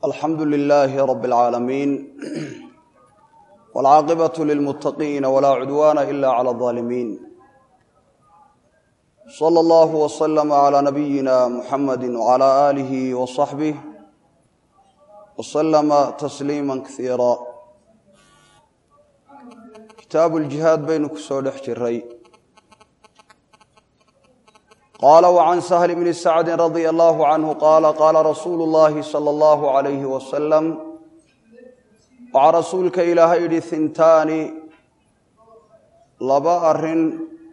alxamdu lilaahi rab اlcaalamiin wاlcaaqibaة lilmuttaqiina walaa cudwaana ila clى اظaalimiin slى اllah wslama clى nabiyina muxamadi wclى aalih wصaxbih wslama tasliima kasiira kitaabu ljihaad baynu ku soo dhex jiray qaala wcan sahl bni sacdi radia allahu canhu qaala qaala rasuulu llahi sala allahu alayhi wasalam waxaa rasuulka ilaahay yidhi hintaani laba arrin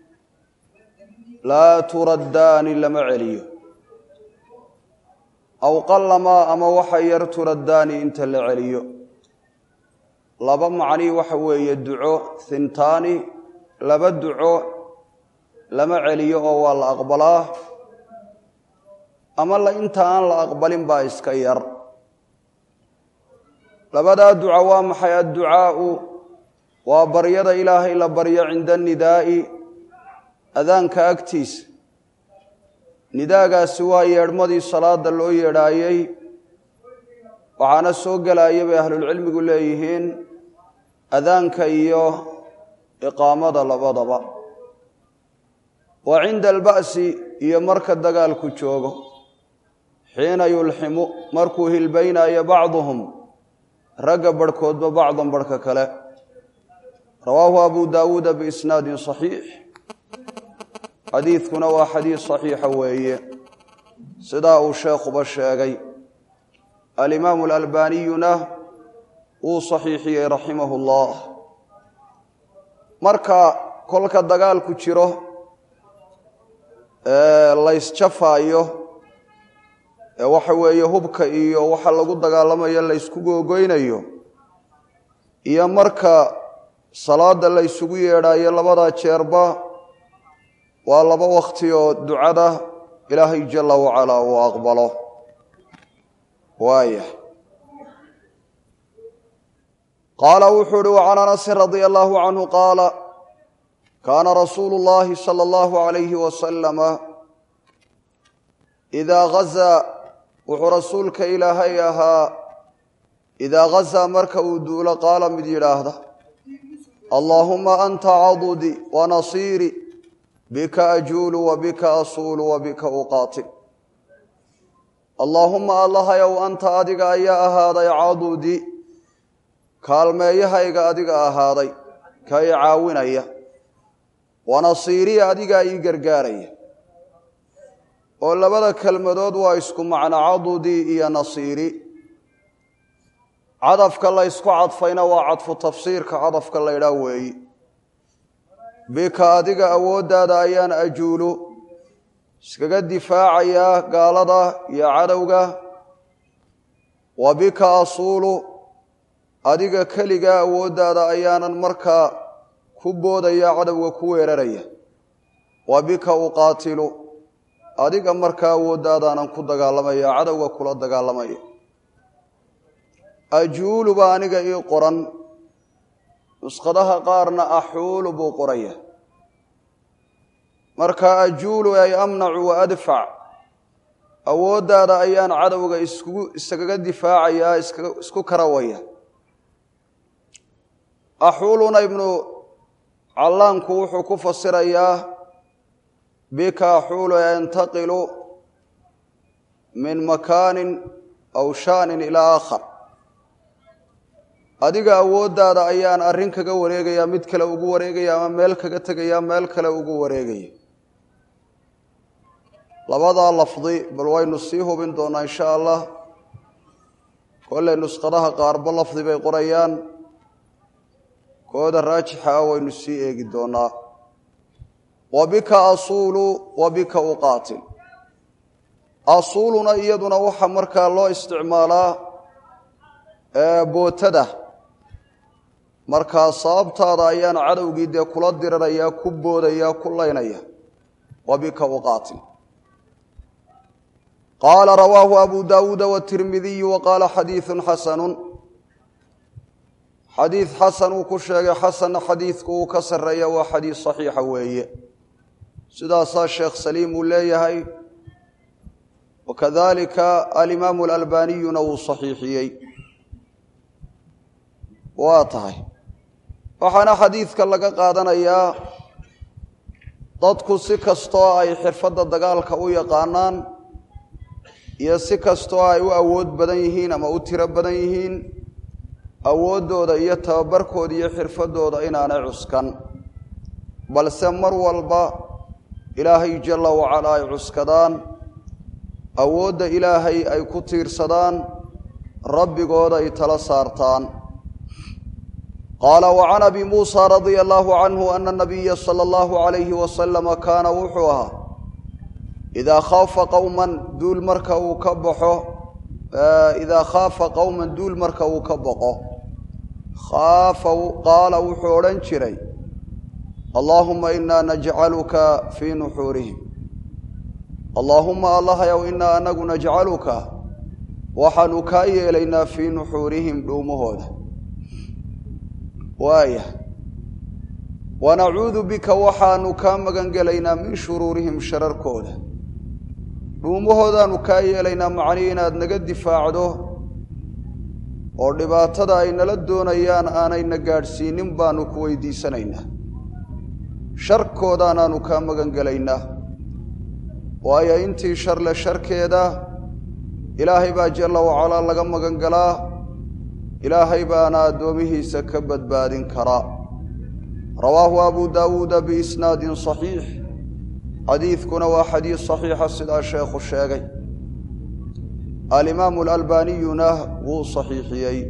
laa turaddaani lama celiyo aw qallamaa ama waxa yar turaddaani inta la celiyo laba macnii waxa weeye duco hintaani laba duco lama celiyo oo waa la aqbalaa ama la inta aan la aqbalin baa iska yar labadaa duca waa maxay adducaau waa baryada ilaahay la baryo cinda nidaa'i adaanka agtiisa nidaagaasi waa yeedhmadii salaada loo yeedhaayey waxaana soo gelaya bay ahlulcilmigu leeyihiin adaanka iyo iqaamada labadaba wa cinda alba'si iyo marka dagaalku joogo xiina yulximu markuu hilbaynayo bacduhum ragga barhkoodba bacdan barhka kale rawaahu abu daawuuda biisnaadin saxiix xadiidkuna waa xadiis saxiixa weeye sidaa uu sheekhuba sheegay alimaamu alalbaniyuna wuu saxiixiyey raximahu llah marka kolka dagaalku jiro laysjafaayo ee waxa weeye hubka iyo waxa lagu dagaalamayo laysku googoynayo iyo marka salaada laysugu yeedhaayo labadaa jeerba waa laba wakti oo ducada ilaahay jala wacalaa uu aqbalo waaya qaala wuxuu uhi wacan anasin radia allahu canhu qaala kaana rasuulu llahi sala allahu alayhi wasalama idaa gazaa wuxuu rasuulka ilaahay ahaa idaa gazaa marka uu duulo qaala mid yidhaahda allaahuma anta cadudi wa nasiiri bika ajuulu wa bika asuulu wa bika uqaatil allaahuma allahayow anta adiga ayaa ahaaday cadudi kaalmeeyahayga adiga ahaaday ka i caawinaya wanasiiriya adigaa ii gargaaraya oo labada kelmadood waa isku macno cadudii iyo nasiiri cadafka la ysku cadfayna waa cadfu tafsiirka cadafka la ydhaa weeyi bika adiga awooddaada ayaan ajuulu iskaga difaacayaa gaalada iyo cadowga wa bika asuulu adiga keligaa awooddaada ayaanan markaa ku boodaya cadowga ku weeraraya wa bika uqaatilu adiga markaa awooddaadaanan ku dagaalamaya cadowga kula dagaalamaya ajuulu baa aniga ii qoran nuskhadaha qaarna axuulu buu qoraya marka ajuulu ay amnacu wa adfac awooddaada ayaan cadowga iskugu iskaga difaacayaa isku karawaya axuuluna ibnu callaanku wuxuu ku fasirayaa bika axuulu yantaqilu min makaanin aw shaanin ilaa aakhar adiga awooddaada ayaan arrin kaga wareegayaa mid kale ugu wareegaya ama meel kaga tegaya meel kale ugu wareegaya labadaa lafdi bal waynu sii hubin doonaa insha allah kolley nuskhadaha qaarba lafdi bay qorayaan kooda raajixa ah waynu sii eegi doonaa wa bika asuulu wa bika uqaatil asuuluna iyaduna waxaa markaa loo isticmaalaa bootada markaa sababtaada ayaan cadowgii dee kula dirarayaa ku boodaya ku laynaya wa bika uqaatil qaala rawaahu abu daawuuda watirmidiyu wa qaala xadiidu xasanu xadiid xasan uu ku sheegay xasanna xadiidku uu ka sarreeya waa xadiid saxiixa weeye sidaasaa sheekh saliim uu leeyahay wakadalika alimaamu alalbaniyuna wuu saxiixiyey waa tahay waxaana xadiidka laga qaadanayaa dadku si kastoo ay xirfadda dagaalka u yaqaanaan iyo si kastoo ay u awood badan yihiin ama u tiro badan yihiin awooddooda iyo tababarkooda iyo xirfaddooda inaanay cuskan balse mar walba ilaahay jalla wacala ay cuskadaan awoodda ilaahay ay ku tiirsadaan rabbigooda ay tala saartaan qaala wacan abi muusa radia allaahu canhu ana nabiya sala allahu calayhi wasalama kaana wuxuu ahaa idaa khaafa qowman duul marka uu ka baxo idaa khaafa qowman duul marka uu ka boqo khaafa qaala wuxuu odhan jiray allaahuma inaa najcaluka fii nuxuurihim allaahuma allahayow inaa anagu najcaluka waxaanu kaa yeelaynaa fii nuxuurihim dhuumahooda waaya wanacuudu bika waxaanu kaa magan gelaynaa min shuruurihim shararkooda dhuumahoodaanu kaa yeelaynaa macnii inaad naga difaacdo oo dhibaatada ay nala doonayaan aanayna gaadhsiinin baanu ku weydiisanaynaa sharkoodaanaanu kaa magan gelaynaa waayo intii sharle sharkeeda ilaahay baa jalla wacalaa laga magan galaa ilaahay baana addoomihiisa ka badbaadin karaa rawaahu abu daawuuda biisnaadin saxiix xadiidkuna waa xadiis saxiixa sidaa sheekhu sheegay alimaamu alalbaniyuna wuu saxiixiyey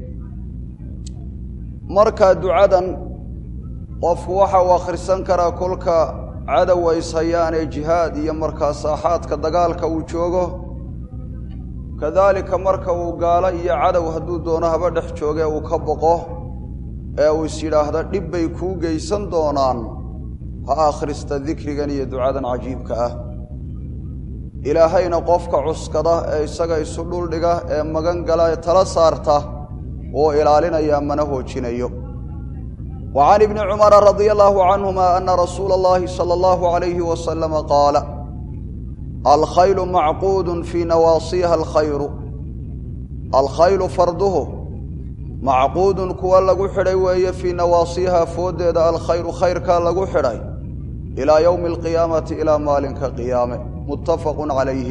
marka ducadan qofku waxa uu akhrisan karaa kolka cadow ays hayaanee jihaad iyo markaa saaxaadka dagaalka uu joogo kadaalika marka uu gaalo iyo cadow hadduu doono haba dhex jooge uu ka boqo ee uu is yidhaahdo dhib bay kuu geysan doonaan ha akhrista dikrigan iyo ducadan cajiibka ah ilaahayna qofka cuskada ee isaga isu dhuldhiga ee magan gala ee tala saarta wuu ilaalinayaa mana hoojinayo wa can ibni cumara radia allaahu canhuma ana rasuula allahi sala allahu calayhi wasalama qaala alkhaylu macquudun fii nawaasiiha alkhayru alkhaylu farduhu macquudun kuwa lagu xidhay weeye fii nawaasiiha fooddeeda alkhayru khayrkaa lagu xidhay ilaa yowmi alqiyaamati ilaa maalinka qiyaame muttafaqun calayhi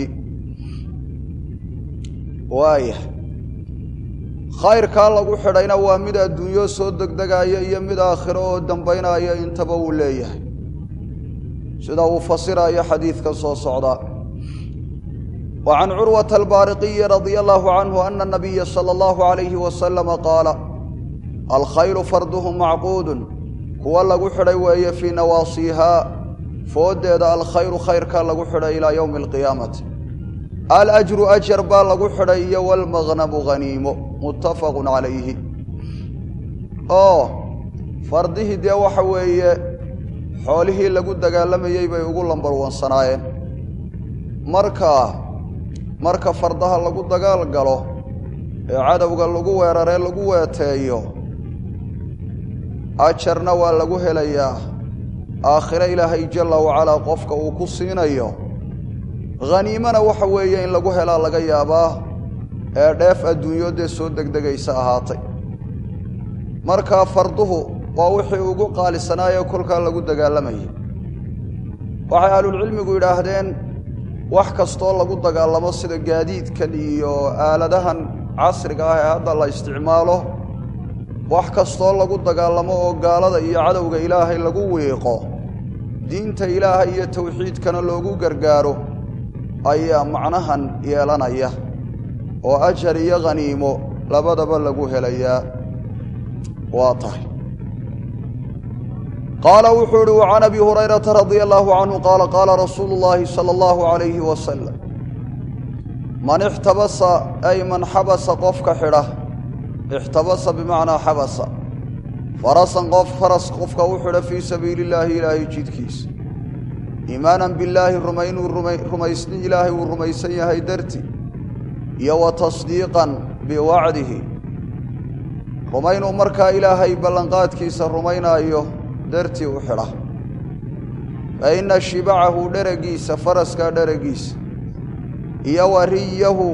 waaya khayrkaa lagu xidhayna waa mid adduunyo soo degdegaaya iyo mid aakhiro oo dambaynaya intaba uu leeyahay sida uu fasirayo xadiidka soo socdaa wa can curwata albaariqiyi radia allaahu canhu ana nabiya sala allahu calayhi wasalama qaala alkhaylu farduhu macquudun kuwa lagu xidhay weeye fii nawaasiihaa fooddeeda alkhayru khayrkaa lagu xidhay ilaa yowmi alqiyaamati alajru ajar baa lagu xidhay iyo walmaqnamu haniimo muttafaqun calayhi oo fardihii dee waxa weeye xoolihii lagu dagaalamayey bay ugu lambarwansanaayeen marka marka fardaha lagu dagaal galo ee cadowga lagu weeraree lagu weeteeyo ajarna waa lagu helayaa aakhiro ilaahay jalla wacalaa qofka uu ku siinayo haniimana waxa weeye in lagu helaa laga yaabaa ee dheef adduunyo dee soo degdegaysa ahaatay markaa farduhu waa wixii ugu qaalisanaayee kolkaa lagu dagaalamayay waxay ahlulcilmigu yidhaahdeen wax kastoo lagu dagaalamo sida gaadiidkan iyo aaladahan casriga ah ee hadda la isticmaalo wax kastoo lagu dagaalamo oo gaalada iyo cadowga ilaahay lagu wiiqo diinta ilaahay iyo towxiidkana loogu gargaaro ayaa macnahan yeelanaya oo ajar iyo khaniimo labadaba lagu helayaa waa tahay qaala wuxuu uhi wa can abi hurayrata radia allaahu canhu qaala qaala rasuulu llaahi sala allahu calayhi wasalam man ixtabasa ay man xabasa qofka xidha ixtabasa bimacnaa xabasa farasan qof faras qofka u xidha fii sabiili illaahi ilaahay jidkiisa iimaanan billaahi rumaynuu rumaysni ilaahay uu rumaysan yahay darti iyo wa tasdiiqan biwacdihi rumaynuu markaa ilaahay ballanqaadkiisa rumaynaayo dartii u xidha fa inna shibacahu dheragiisa faraskaa dheragiisa iyo wariyahu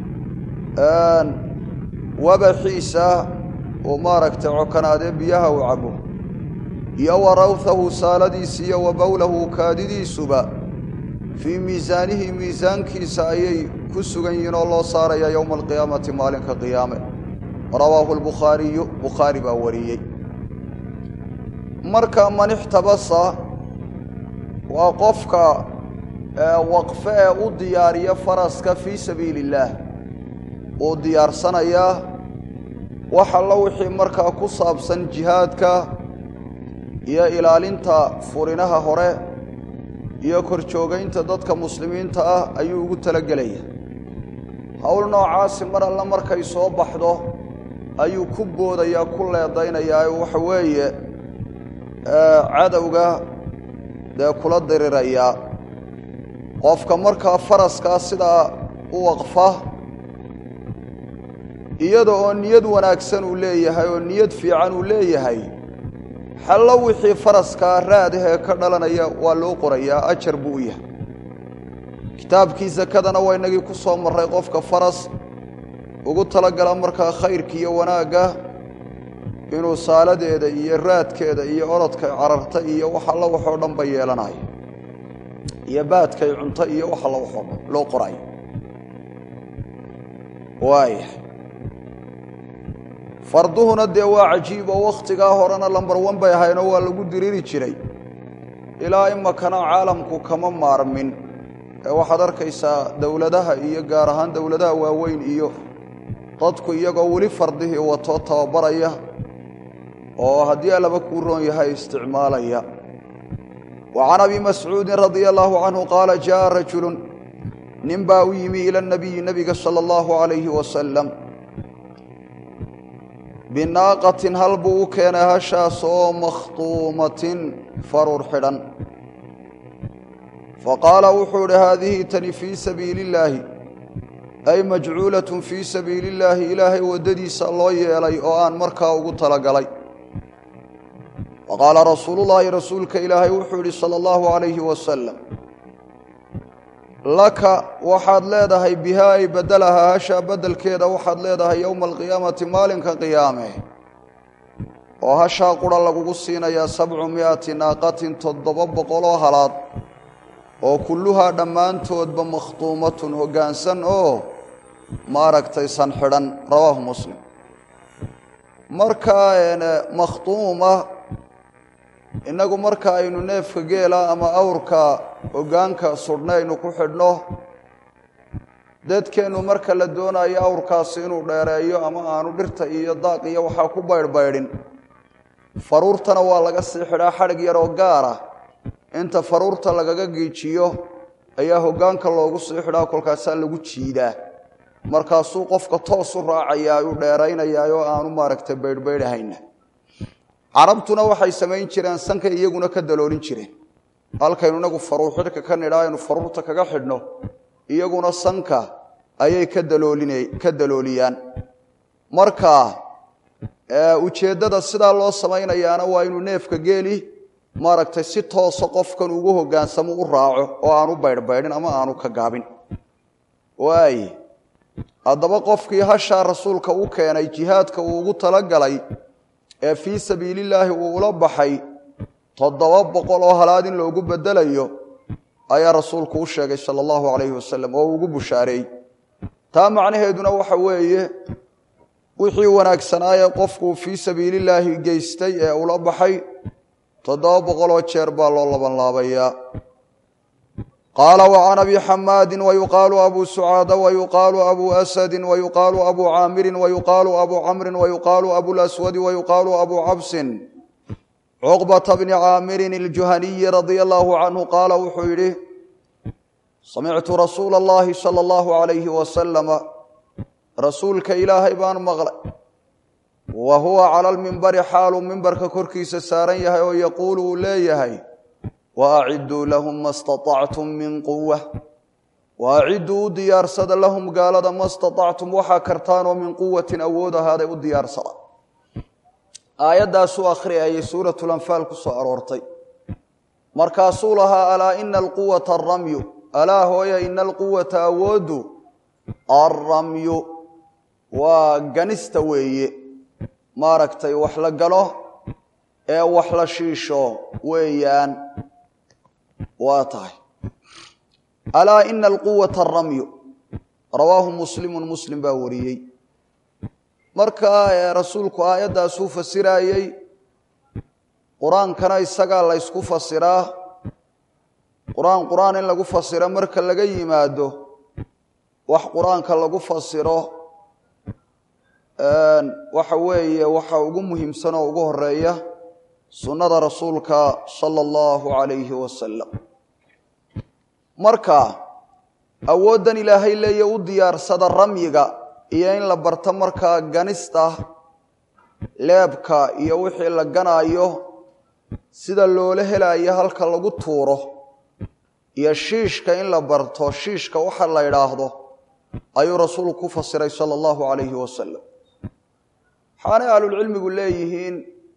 wabaxiisa uu maaragtay cokanaadee biyaha uu cabo iyo wa rawhahu saaladiisa iyo wa bowlahu kaadidiisuba fii miisaanihi miisaankiisa ayay ku sugan yihiin oo loo saaraya yowma alqiyaamati maalinka qiyaame rawaahu lbukhaariyu bukhaari baa wariyey marka man ixtabasa waa qofka waqfe ee u diyaariya faraska fii sabiili illaah uu diyaarsanayaa wax alla wixii markaa ku saabsan jihaadka iyo ilaalinta furinaha hore iyo korjoogaynta dadka muslimiinta ah ayuu ugu talagelaya howl noocaasi mar alle markay soo baxdo ayuu ku boodayaa ku leedaynayaa waxa weeye cadowga dee kula dirirayaa qofka markaa faraskaa sidaa u waqfa iyada oo niyad wanaagsan uu leeyahay oo niyad fiican uu leeyahay xallo wixii faraskaa raadahee ka dhalanaya waa loo qorayaa ajar buu u yahay kitaabkii sakadana waa inagii ku soo marray qofka faras ugu talagala markaa khayrka iyo wanaagga inuu saaladeeda iyo raadkeeda iyo orodkay cararta iyo wax alla waxoo dhan ba yeelanayo iyo baadkay cunto iyo wax alla waxoo dhan loo qorayo waaya farduhuna dee waa cajiib oo wakhtigaa horena lambar wan bay ahaynoo waa lagu diriiri jiray ilaa imakana caalamku kama maarmin ee waxaad arkaysaa dowladaha iyo gaar ahaan dowladaha waaweyn iyo dadku iyagoo weli fardihii watoo tababaraya oo haddii allaba kuu roon yahay isticmaalaya wa can abi mascuudin radia allaahu canhu qaala jaءa rajulu nin baa u yimi ila nabiyi nebiga sala allahu calayhi wasalam binaaqatin hal buu u keenay hashaas oo makhtuumatin farur xidhan faqaala wuxuu idhi haadihi tani fii sabiili illaahi ay majcuulatun fii sabiili illaahi ilaahay waddadiisa loo yeelay oo aan markaa ugu talagalay faqaala rasuulullaahi rasuulka ilaahay wuxuu yidhi sala allahu calayhi wasalam laka waxaad leedahay bihaa ay bedelahaa hashaa beddelkeeda waxaad leedahay yowma alqiyaamati maalinka qiyaame oo hashaa qura lagugu siinayaa sabcu mi'ati naaqatin toddoba boqoloo halaad oo kulluhaa dhammaantoodba makhtuumatun hoggaansan oo maaragtay san xidhan rawaahu muslim markaa makhtuuma innagu marka aynu neefka geela ama awrka hoggaanka sudhna aynu ku xidhno dadkeennu marka la doonayo awrkaasi inuu dheereeyo ama aanu dhirta iyo daaq iyo waxaa ku baydhbaydhin faruurtana waa laga sii xidhaa xadhig yaroo gaara inta faruurta lagaga giijiyo ayaa hoggaanka loogu sii xidhaa kolkaasaa lagu jiidaa markaasuu qofka toos u raacayaa u dheeraynayaa oo aanu maaragtay baydhbaydhahayna carabtuna waxay samayn jireen sankay iyaguna ka daloolin jireen halkaynu inagu faruur xidhka ka nidhaa aynu faruurta kaga xidhno iyaguna sanka ayay ka daloolin ka dalooliyaan marka ujeeddada sidaa loo samaynayaana waa inuu neefka geeli maaragtay si toosa qofkan ugu hoggaansamo u raaco oo aanu baydhbaydhin ama aanu ka gaabin waay haddaba qofkii hashaa rasuulka u keenay jihaadka uu ugu talagalay ee fii sabiilillaahi uu ula baxay toddoba boqol oo halaad in loogu bedelayo ayaa rasuulku u sheegay sala allahu calayhi wasalam oo ugu bushaareeyey taa macnaheeduna waxa weeye wixii wanaagsanaaye qofkuu fii sabiilillaahi geystay ee ula baxay toddoba boqoloo jeer baa loo labanlaabayaa qaala wa can abi xamaadin wayuqaalu abu sucaada wayuqaalu abu asadin wayuqaalu abu caamirin wayuqaalu abu camrin wayuqaalu abulaswadi wayuqaalu abu cabsin cuqbata bni caamirin iljuhaniyi radia allaahu canhu qaala wuxuu yidhi samictu rasuula allahi sala allahu calayhi wasalama rasuulka ilaahay baan maqlay wa huwa cala lmimbari xaaluu mimbarka korkiisa saaran yahay oo yaquulu uu leeyahay wa acidduu lahum ma staطactum min quwa wa acidduu u diyaarsada lahum gaalada ma staطactum waxaa kartaanoo min quwatin awood ahaaday u diyaarsada aayaddaasuu akhriyayay suuratulanfaal ku soo aroortay markaasuu lahaa alaa ina alquwata aramyu alaa hooya ina alquwata awooddu alramyu waa ganista weeye maaragtay wax la galo ee wax la shiisho weeyaan waa tahay alaa ina alquwata aramyu rawaahu muslimu muslim baa wariyey marka rasuulku aayaddaasuu fasiraayey qur-aankana isagaa la ysku fasiraa qur-aan qur-aan in lagu fasiro marka laga yimaado wax qur-aanka lagu fasiro waxa weeye waxa ugu muhiimsan oo ugu horeeya sunnada rasuulka sala allahu calayhi wasalam marka awooddan ilaahay leeya u diyaarsada ramyiga iyo in la barto markaa ganista leebka iyo wixii la ganaayo sida loola helayo halka lagu tuuro iyo shiishka in la barto shiishka waxa la idhaahdo ayuu rasuulku ku fasiray sala allahu calayhi wasalam waxaanay ahlulcilmigu leeyihiin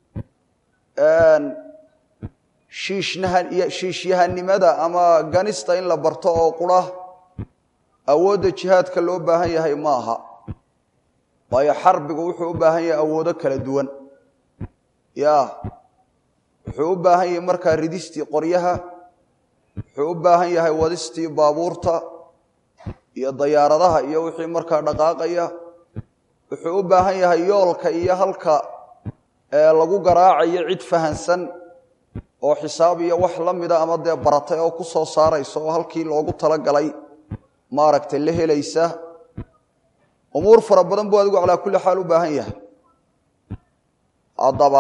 shiishyahanimada ama ganista in la barto oo qura awoodda jihaadka loo baahan yahay ma aha waayo xarbigu wuxuu u baahan yahay awoodo kala duwan ya wuxuu u baahan yahay markaa ridistii qoryaha wuxuu u baahan yahay wadistii baabuurta iyo dayaaradaha iyo wixii markaa dhaqaaqaya wuxuu u baahan yahay yoolka iyo halka lagu garaacayo cid fahansan oo xisaab iyo wax la mida ama dee baratay oo ku soo saaraysa oo halkii loogu talagalay maaragtay la helaysa umuur fara badan buu adigu calaa kulli xaal u baahan yahay haddaba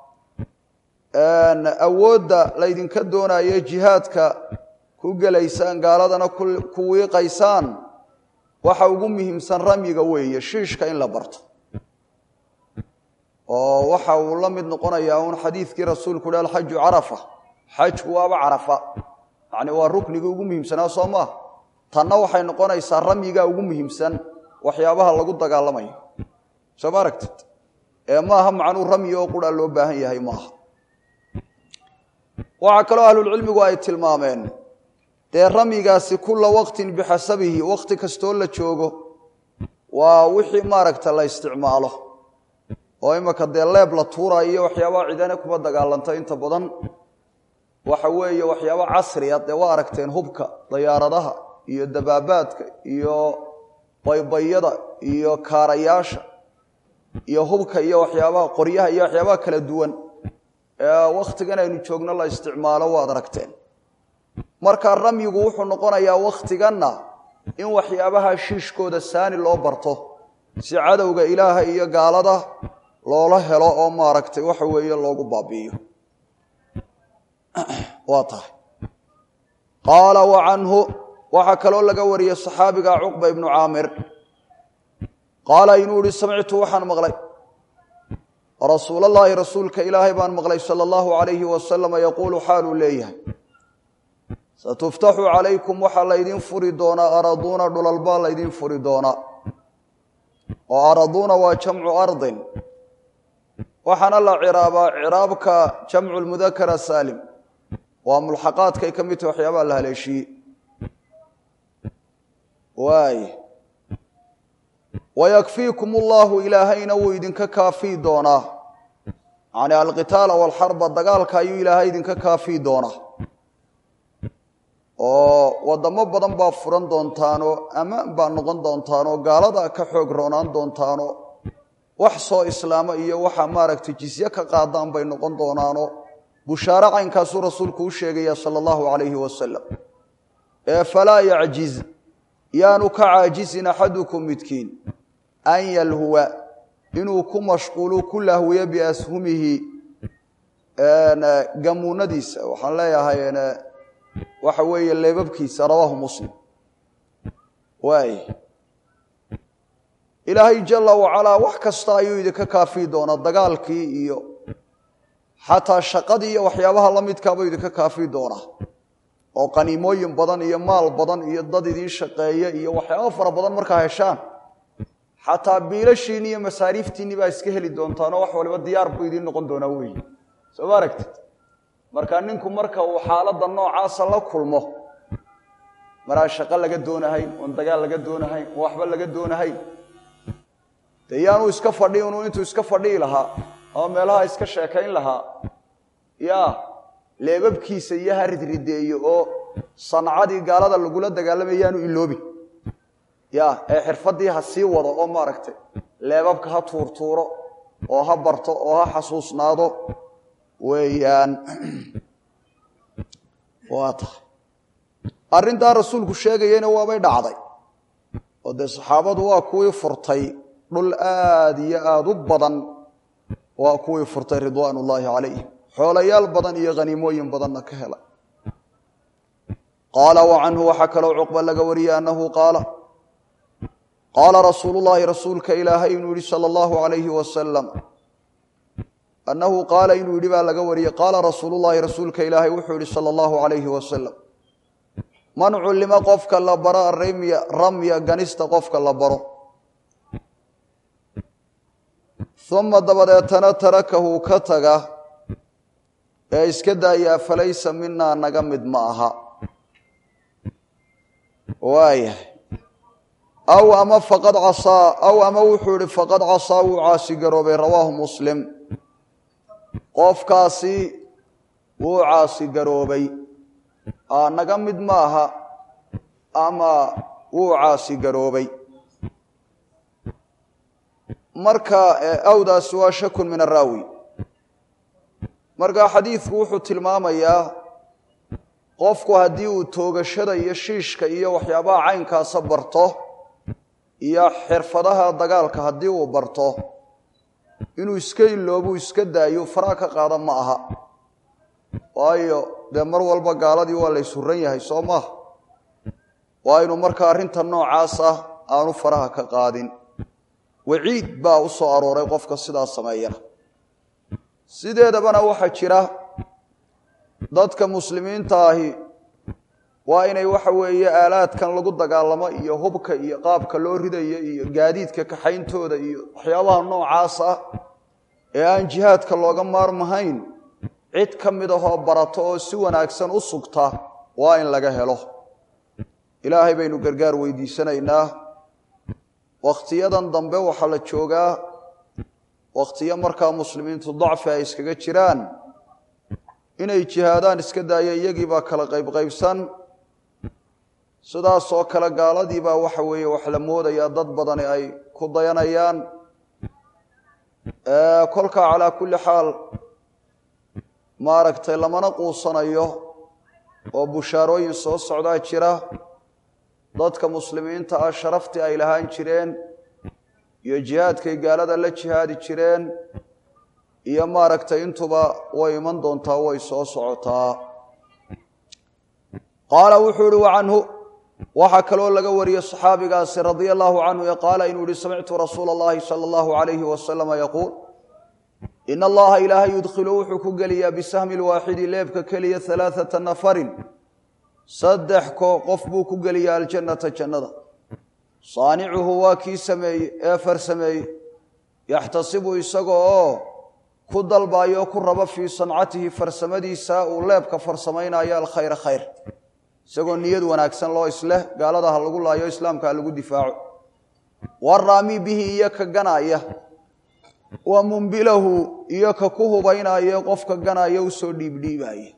awoodda laydinka doonayo jihaadka ku gelaysaan gaaladana ku wiiqaysaan waxa ugu muhiimsan ramyiga weeye shiishka in la barto oo waxa uu la mid noqonayaa uun xadiidkii rasuulku uhi alxaju carafa xajku waaba carafa yacni waa ruknigii ugu muhiimsanaa soo maa tanna waxay noqonaysaa ramyigaa ugu muhiimsan waxyaabaha lagu dagaalamayo soo ma aragtid ee maaha macnuu ramyi oo qura loo baahan yahay maaha waxaa kaloo ahlulcilmigu ay tilmaameen dee ramyigaasi kulla waqtin bixasabihi waqti kastoo la joogo waa wixii maaragta la isticmaalo oo imaka dee leeb la tuurayo iyo waxyaabaha cidane kuma dagaalanto inta badan waxa weeye waxyaaba casriya dee waa aragteen hubka dayaaradaha iyo dabaabaadka iyo baybayada iyo kaarayaasha iyo hubka iyo waxyaabaha qoryaha iyo waxyaabaha kala duwan ee wakhtigan aynu joogno la isticmaalo waad aragteen marka ramyigu wuxuu noqonayaa wakhtiganna in waxyaabaha shiishkooda saani loo barto si cadowga ilaaha iyo gaalada loola helo oo maaragtay waxa weeye loogu baabi'iyo waa tahay qaala wa canhu waxaa kaloo laga wariyey saxaabiga cuqba ibnu caamir qaala inuu ihi samictu waxaan maqlay rasuulallaahi rasuulka ilaahay baan maqlay sala allahu alayhi wasalama yaquulu xaaluu leeyahay satuftaxu calaykum waxaa laydin furi doonaa araduuna dhulalbaa laydin furi doonaa oo araduuna waa jamcu ardin waxaana la ciraabaa ciraabka jamcu lmudakara saalim waa mulxaqaadkay ka mid tahi waxyaabaha la haleeshiiyey waay wayakfiikum ullahu ilaahayna wuu idinka kaafii doonaa yani alqitaala walxarba dagaalka ayuu ilaahay idinka kaafii doonaa oo wadamo badan baa furan doontaanoo ammaan baa noqon doontaanoo gaalada ka xoog roonaan doontaanoo wax soo islaamo iyo waxa maaragtay jisye ka qaadaan bay noqon doonaanoo bushaare caynkaasuu rasuulku u sheegaya sala allahu calayhi wasalam ee falaa yacjiz yaanu ka caajisin axadukum midkiin an yalhuwa inuu ku mashquulu ku lahwiyo biashumihi gamuunadiisa waxaan leeyahay waxa weeye leebabkiisa rawaahu muslim waay ilaahay jala wacalaa wax kasta ayuu idinka kaafii doonaa dagaalkii iyo xataa shaqadii iyo waxyaabaha la midkaabuu idinka kaafii doonaa oo qaniimooyin badan iyo maal badan iyo dad idiin shaqeeya iyo waxyaaba fara badan markaa heshaan xataa biilashiinni iyo masaariiftiinni baa iska heli doontaanoo wax waliba diyaar buu idiin noqon doonaa weyi soo ma aragtid marka ninku marka uu xaaladda noocaasa la kulmo maraan shaqo laga doonahayn oon dagaal laga doonahayn oon waxba laga doonahayn dee yaanuu iska fadhi unuu intuu iska fadhihi lahaa ama meelaha iska sheekayn lahaa yaa leebabkiisa iyo ha ridrideeyo oo sancadii gaalada lagula dagaalamaya yaanu iloobi ya ee xirfaddii ha sii wado oo maaragtay leebabka ha tuurtuuro oo ha barto oo ha xasuusnaado weeyaan waa tahay arrintaa rasuulku sheegayeyna waabay dhacday oo dee saxaabadu waa kuwii furtay dhul aada iyo aada u badan waa kuwii furtay ridwaan ullaahi calayhim xoolayaal badan iyo khaniimooyin badanna ka helay qaala wa canhu waxaa kaloo cuqba laga wariyey annahu qaala qaala rasuulu llaahi rasuulka ilaahay inuu yihi sala allahu alayhi wasalam annahu qaala inuu yidhi baa laga wariyey qaala rasuulu llaahi rasuulka ilaahay wuxuu yihi sala allahu alayhi wasalam man cullima qofka la baro arimya ramya ganista qofka la baro uma dabadeetana tarakahu ka taga ee iska daayaa falaysa minaa naga mid ma aha waayahay aw ama faqad casaa aw ama wuxuu ihi faqad casaa wuu caasi garoobay rawaahu muslim qofkaasi wuu caasi garoobay naga mid ma aha ama wuu caasi garoobay marka awdaasi waa shakun min araawi marka xadiidku wuxuu tilmaamayaa qofku haddii uu toogashada iyo shiishka iyo waxyaabaha caynkaasa barto iyo xirfadaha dagaalka haddii uu barto inuu iska iloobu iska daayo faraa ka qaada ma aha waayo dee mar walba gaaladii waa la ysuran yahay soo maaha waa inuu marka arrinta noocaas ah aanu faraha ka qaadin waciid baa u soo arooray qofka sidaa sameeyana sideedabana waxaa jira dadka muslimiinta ahi waa inay waxa weeye aalaadkan lagu dagaalamo iyo hubka iyo qaabka loo ridayo iyo gaadiidka kaxayntooda iyo waxyaabaha noocaas ah ee aan jihaadka looga maarmahayn cid ka mid ahoo barato oo si wanaagsan u sugta waa in laga helo ilaahay baynu gargaar weydiisanaynaa wakhtiyadan dambe waxaa la joogaa wakhtiyo markaa muslimiintu dacfi ay iskaga jiraan inay jihaadaan iska daaya iyagiibaa kala qaybqaybsan sidaasoo kale gaaladiibaa waxa weeye wax la moodayaa dad badani ay ku dayanayaan kolkaa calaa kulli xaal maaragtay lamana quusanayo oo bushaarooyin soo socdaa jira dadka muslimiinta ah sharaftii ay lahaan jireen iyo jihaadkay gaalada la jihaadi jireen iyo maaragtay intuba way iman doontaa way soo socotaa qaala wuxuu ihi wa canhu waxaa kaloo laga wariyey saxaabigaasi radia allahu canhu ee qaala inuu yihi samictu rasuula allahi sala allahu alayhi wasalama yaquul in allaha ilaahay yudkhilu wuxuu ku geliyaa bisahmi lwaaxidi leebka keliya alaaata nafarin saddex ko qof buu ku geliyaa aljannata jannada saanicuhu waa kii sameeye ee farsameeye yaxtasibu isaga oo ku dalbaayo o ku raba fii sancatihi farsamadiisa uu leebka farsamaynayo alkhayra khayr isagoo niyad wanaagsan loo isleh gaalada ha lagu laayo islaamka ha lagu difaaco waraami bihi iyo ka ganaya wa mumbilahu iyo ka ku hubaynayo qofka ganaya usoo dhiibdhiibaya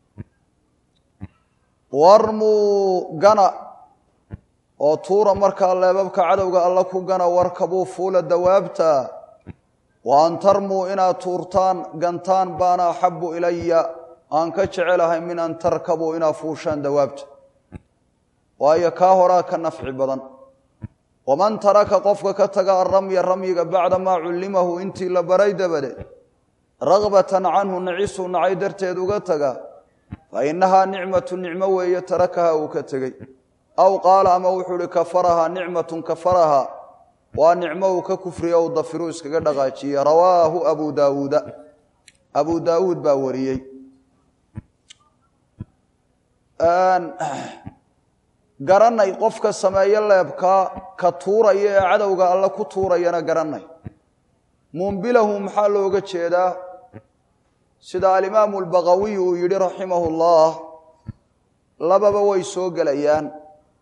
warmuu gana oo tuura markaa leebabka cadowga alla ku gana warkabuu fuula dawaabta wa an tarmuu inaad tuurtaan gantaan baana axabu ilaya aan ka jecelahay min an tarkabuu inaad fuushaan dawaabta waayo kaa horaa ka nafci badan waman taraka qofka ka taga aramya ramyiga bacda maa cullimahu intii la baray dabadeed ragbatan canhu nacisuu nacay darteed uga taga fa innahaa nicmatu nicmo weeye tarakaha uu ka tegey aw qaala ama wuxuu ihi kafarahaa nicmatun kafarahaa waa nicmo uu ka kufriya u dafiruu iskaga dhaqaajiye rawaahu abu daawuuda abu daawuud baa wariyey garanay qofka sameeyo leebkaa ka tuuraya ee cadowga alle ku tuurayana garanay mumbilahu maxaa looga jeedaa sida alimaamu albaqawiy uu yidhi raximahu llah lababa way soo gelayaan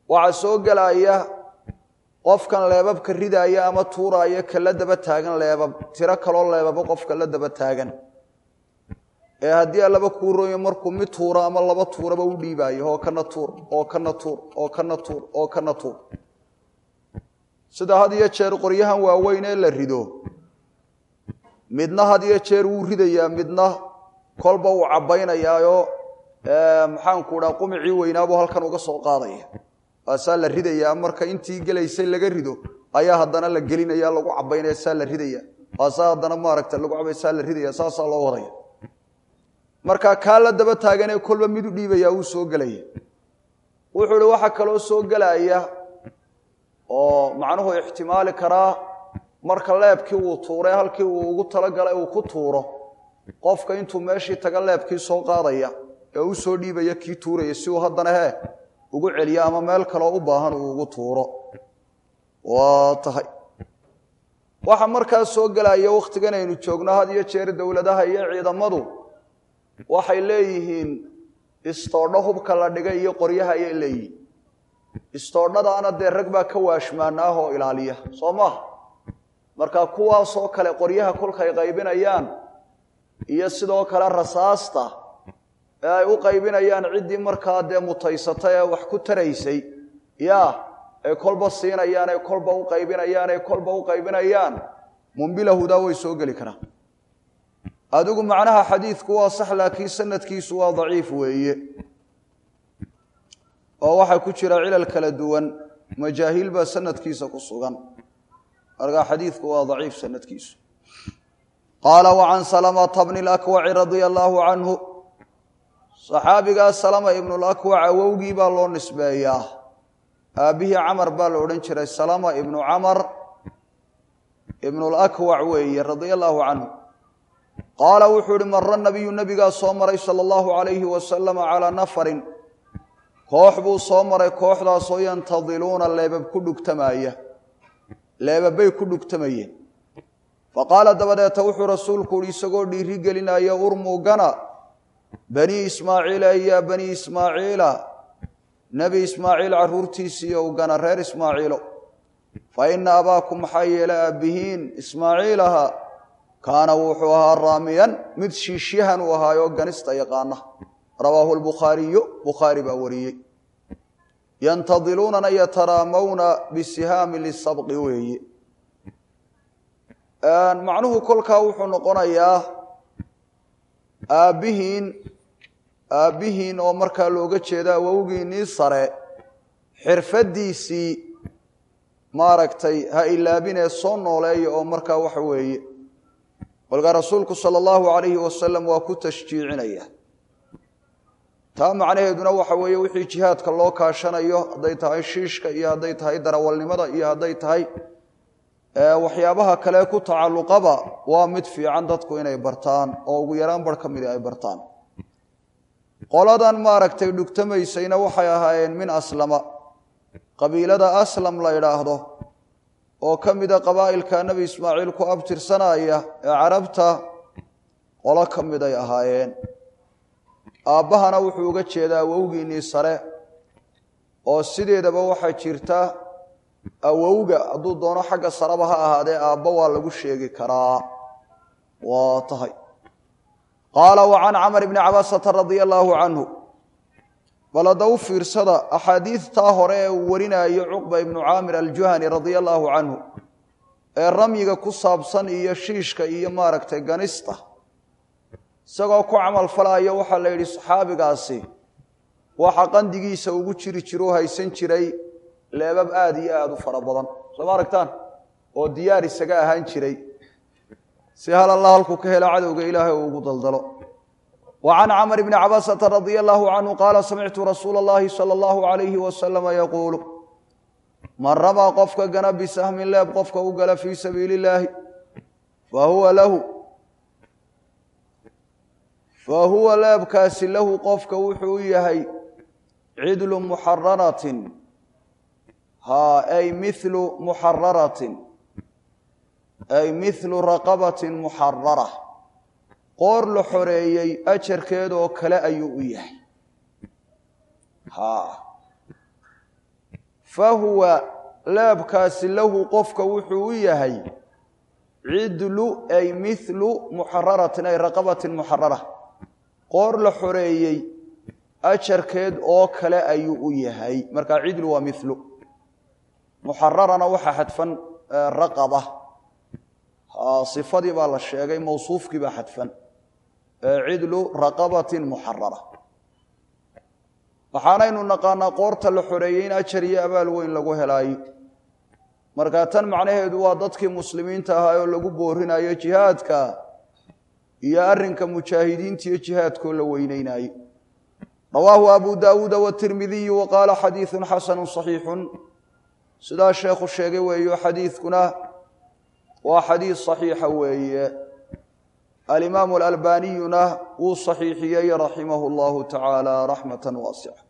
waxaa soo gelaya qofkan leebabka ridaaya ama tuuraaya ka la daba taagan leebab tiro kaloo leebabo qofka la daba taagan ee haddii allaba kuu rooyo markuu mid tuuro ama laba tuuraba u dhiibaayo oo kana tuur oo kana tuur oo kana tuur oo kana tuur sida had iyo jeer qoryahan waaweyn ee la rido midna had iyo jeer wuu ridayaa midna kolba uu cabbaynayaayoo maxaanku dhaa qumicii weynaabuu halkan uga soo qaadaya waasaa la ridayaa marka intii gelaysay laga rido ayaa haddana la gelinaya lagu cabaynaya saa la ridaya waasaa haddana maaragta lagu cabay saa la ridaya saasaa loo wadaya marka kaa la daba taaganee kolba mid u dhiibaya wuu soo gelaya wuxuu ihi waxaa kaloo soo gelaya oo macnuhu ixtimaali karaa marka leebkii uu tuuray halkii uu ugu talagalay uu ku tuuro qofka intuu meeshii taga leebkii soo qaadaya ee u soo dhiibaya kii tuuraya si uu haddana hee ugu celiyo ama meel kaloo u baahan uu ugu tuuro waa tahay waxaa markaa soo gelaya wakhtigan aynu joogno had iyo jeer dowladaha iyo ciidamadu waxay leeyihiin istoodho hubka la dhigay iyo qoryaha ayay leeyihiin istoodhadaana dee rag baa ka waashmaanaah oo ilaaliya soo maaha marka kuwaasoo kale qoryaha kolkay qaybinayaan iyo sidoo kale rasaasta ee ay u qaybinayaan ciddii markaa dee mutaysata ee wax ku taraysay ya ay kolba siinayaan ay kolba u qaybinayaan ay kolba u qaybinayaan mumbilahudaa way soo geli karaan adigu macnaha xadiidku waa sax laakiin sanadkiisu waa daciif weeye oo waxaa ku jira cilal kala duwan majaahiil baa sanadkiisa ku sugan markaa xadiidku waa daciif sanadkiisu qaala wacan salamata bni lakwaci radia allaahu canhu saxaabigaa salama ibnulakwac awowgii baa loo nisbeeyaa aabbihii camar baa la odhan jiray salama ibnu camar ibnulakwac weeye radia allaahu canhu qaala wuxuu ihi mara nabiyu nabigaa soo maray sala allahu calayhi wasalama calaa nafarin koox buu soo maray kooxdaasoo yantadiluuna leebab ku dhugtamaaya leebabbay ku dhugtamayeen fa qaala dabadeeta wuxuu rasuulku uhi isagoo dhiiri gelinaya urmugana banii ismaaciila yaa banii ismaaciila nebi ismaaciil carruurtiisiiyo ugana reer ismaaciilo fa ina abaakum maxaa yeele aabbihiin ismaaciilaha kaana wuxuu ahaa raamiyan mid shiishyahan uu ahaayoo ganista yaqaana rawaahu lbukhaariyu bukhaari baa wariyey yantadiluunana yataraamawna bisihaami lisabqi weeye macnuhu kolkaa wuxuu noqonayaa aabbihiin aabbihiin oo markaa looga jeeda awowgiinnii sare xirfaddiisii maaragtay ha ilaabinee soo nooleeya oo markaa waxa weeye kolkaa rasuulku sala allahu calayhi wasalam waa ku tashjiicinaya taa macnaheeduna waxa weeye wixii jihaadka loo kaashanayo hadday tahay shiishka iyo hadday tahay darawalnimada iyo hadday tahay waxyaabaha kale ku tacalluqaba waa mid fiican dadku inay bartaan oo ugu yaraan bar ka midi ay bartaan qoladan maaragtay dhugtamaysayna waxay ahaayeen min aslama qabiilada aslam la idhaahdo oo ka mida qabaa'ilka nebi ismaaciil ku abtirsanaya ee carabta qolo ka miday ahaayeen aabbahana wuxuu uga jeedaa awowgiinnii sare oo sideedaba waxaa jirta awowga hadduu doono xagga sareba ha ahaadee aabba waa lagu sheegi karaa waa tahay qaala wa can camar bni cabasata radia allaahu canhu bal hadda u fiirsada axaadiidtaa hore ee uu warinaayo cuqba ibnu caamir aljuhani radia allaahu canhu ee ramyiga ku saabsan iyo shiishka iyo maaragtay ganista isagoo ku camal falaayo waxaa la yidhi saxaabigaasi waxa qandigiisa ugu jiri jiroo haysan jiray leebab aada iyo aada u fara badan soo ma aragtaan oo diyaar isaga ahaan jiray si hal alla halkuu ka hela cadowga ilaahay uu ugu daldalo wa can camr bni cabasata radia allaahu canhu qaala samictu rasuula اllahi salى allahu alayhi wasalama yaquulu man ramaa qofka gana bisahmin leeb qofka u gala fii sabiili illaahi fahuwa lahu fa huwa leebkaasi lahu qofka wuxuu u yahay cidlu muxararatin ha ay milu muxararatin ay milu raqabatin muxarara qoor la xoreeyey ajarkeedoo kale ayuu u yahay ha fa huwa leebkaasi lahu qofka wuxuu u yahay cidlu ay mithlu muxararatin ay raqabatin muxarara qoor la xoreeyey ajarkeed oo kale ayuu u yahay markaa cidlu waa milu muxararana waxaa xadfan raqaba sifadii baa la sheegay mawsuufkii baa xadfan cidlu raqabatin muxarara waxaanaynu naqaanaa qoorta la xoreeyey in ajar iyo abaal weyn lagu helaayo markaa tan macnaheedu waa dadkii muslimiinta ahaa oo lagu boorinayo jihaadka iyo arrinka mujaahidiinta iyo jihaadkoo la weyneynayo rawaahu abu daawuuda watirmidiyu wa qaala xadiidun xasanu saxiixun sidaa sheekhu sheegay weeyo xadiidkuna waa xadiid saxiixa weeye alimaamu alalbaniyuna wuu saxiixiyey raximahu llahu tacaala raxmata waasica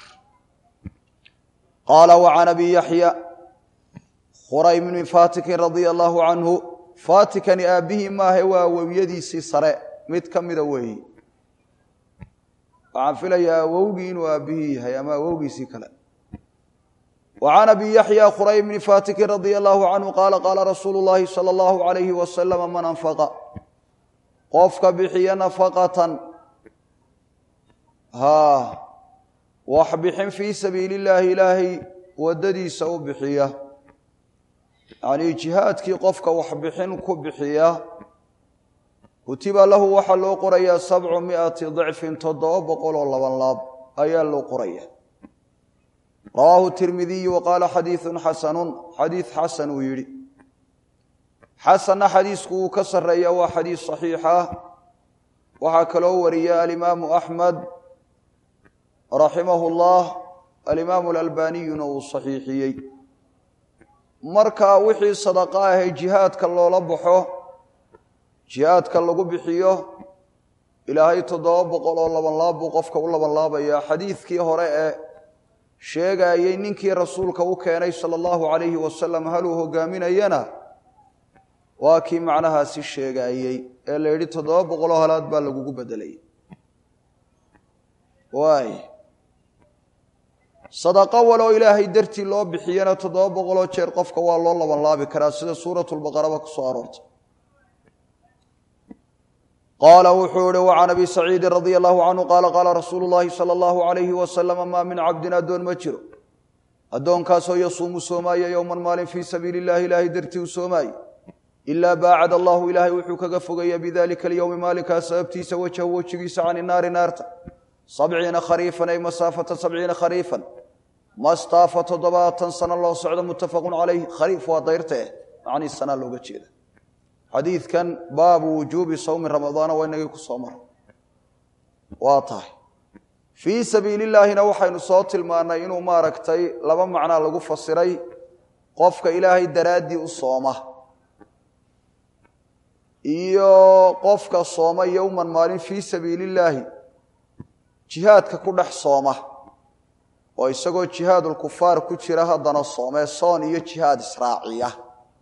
qaala wacan abi yaxya khuraym bni fatikin radia allahu canhu fatikani aabbihii maahe waa awowiyadiisii sare mid ka mida weeye waxaan filayaa awowgii inuu aabbihii yahay ama awowgiisii kale وعن أبي يحيى خريم بن فاتك رضي الله عنه قال قال رسول الله صلى الله عليه وسلم من أنفق قفك بحي نفقة ها وحبح في سبيل الله إلهي وددي سو بحية يعني جهادك قفك وحبح كبحية كتب له وحلو قرية سبعمائة ضعف تضعب قول الله والله أيال قرية rawaahu tirmidiyu waqaala xadiiun xasanun xadiid xasan uu yidhi xasanna xadiisku uu ka sarreeya waa xadiis saxiixa waxaa kaloo wariya alimaamu axmed raximahu llah alimaamu alalbaniyuna uu saxiixiyey marka wixii sadaqa ahee jihaadka loola baxo jihaadka lagu bixiyo ilaahay toddoba boqol oo labanlaab buu qofka u labanlaabayaa xadiidkii hore ee sheegaayey ninkii rasuulka u keenay sala allahu calayhi wasalam haluu hogaaminayana waa kii macnahaasi sheegaayey ee la yidhi toddoba boqoloo halaad baa lagugu bedelay waay sadaqo waloo ilaahay dartii loo bixiyana toddoba boqoloo jeer qofka waa loo labanlaabi karaa sida suuratulbaqaraba ku soo aroortay qaala wuxuu ihi wacan abi saciidi radia allahu canhu qaala qaala rasuulu llaahi sala allahu alayhi wasalama maa min cabdin addoon ma jiro addoonkaasoo yasuumu soomaaye yowman maalin fii sabiili illahi ilaahay dartii u soomaaye ilaa baacad allahu ilaahay wuxuu kaga fogaya bidalika alyowmi maalinkaas sababtiisa wajhahu wejigiisa cani naari naarta sabciina khariifan ay masaafata sabciina khariifan mastaafa toddobaatan sano loo socdo muttafaqun calayh khariif waa dayrta eh macnii sanaa looga jeeda xadiidkan baabu wujuubi sawmi ramadaana waa inagii ku soo mara waa tahay fii sabiili illaahina waxaynu soo tilmaannay inuu maaragtay laba macnaa lagu fasiray qofka ilaahay daraaddii u sooma iyo qofka sooma yowman maalin fii sabiili illaahi jihaadka ku dhex sooma oo isagoo jihaadulkufaar ku jira haddana soomee soon iyo jihaad israaciya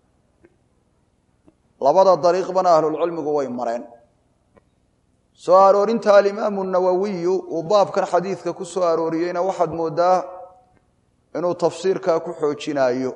labada dariiqbana ahlulcilmigu way mareen soo aroorinta alimaamu nawowiyu uu baabkan xadiidka ku soo arooriyeyna waxaad mooddaa inuu tafsiirkaa ku xoojinayo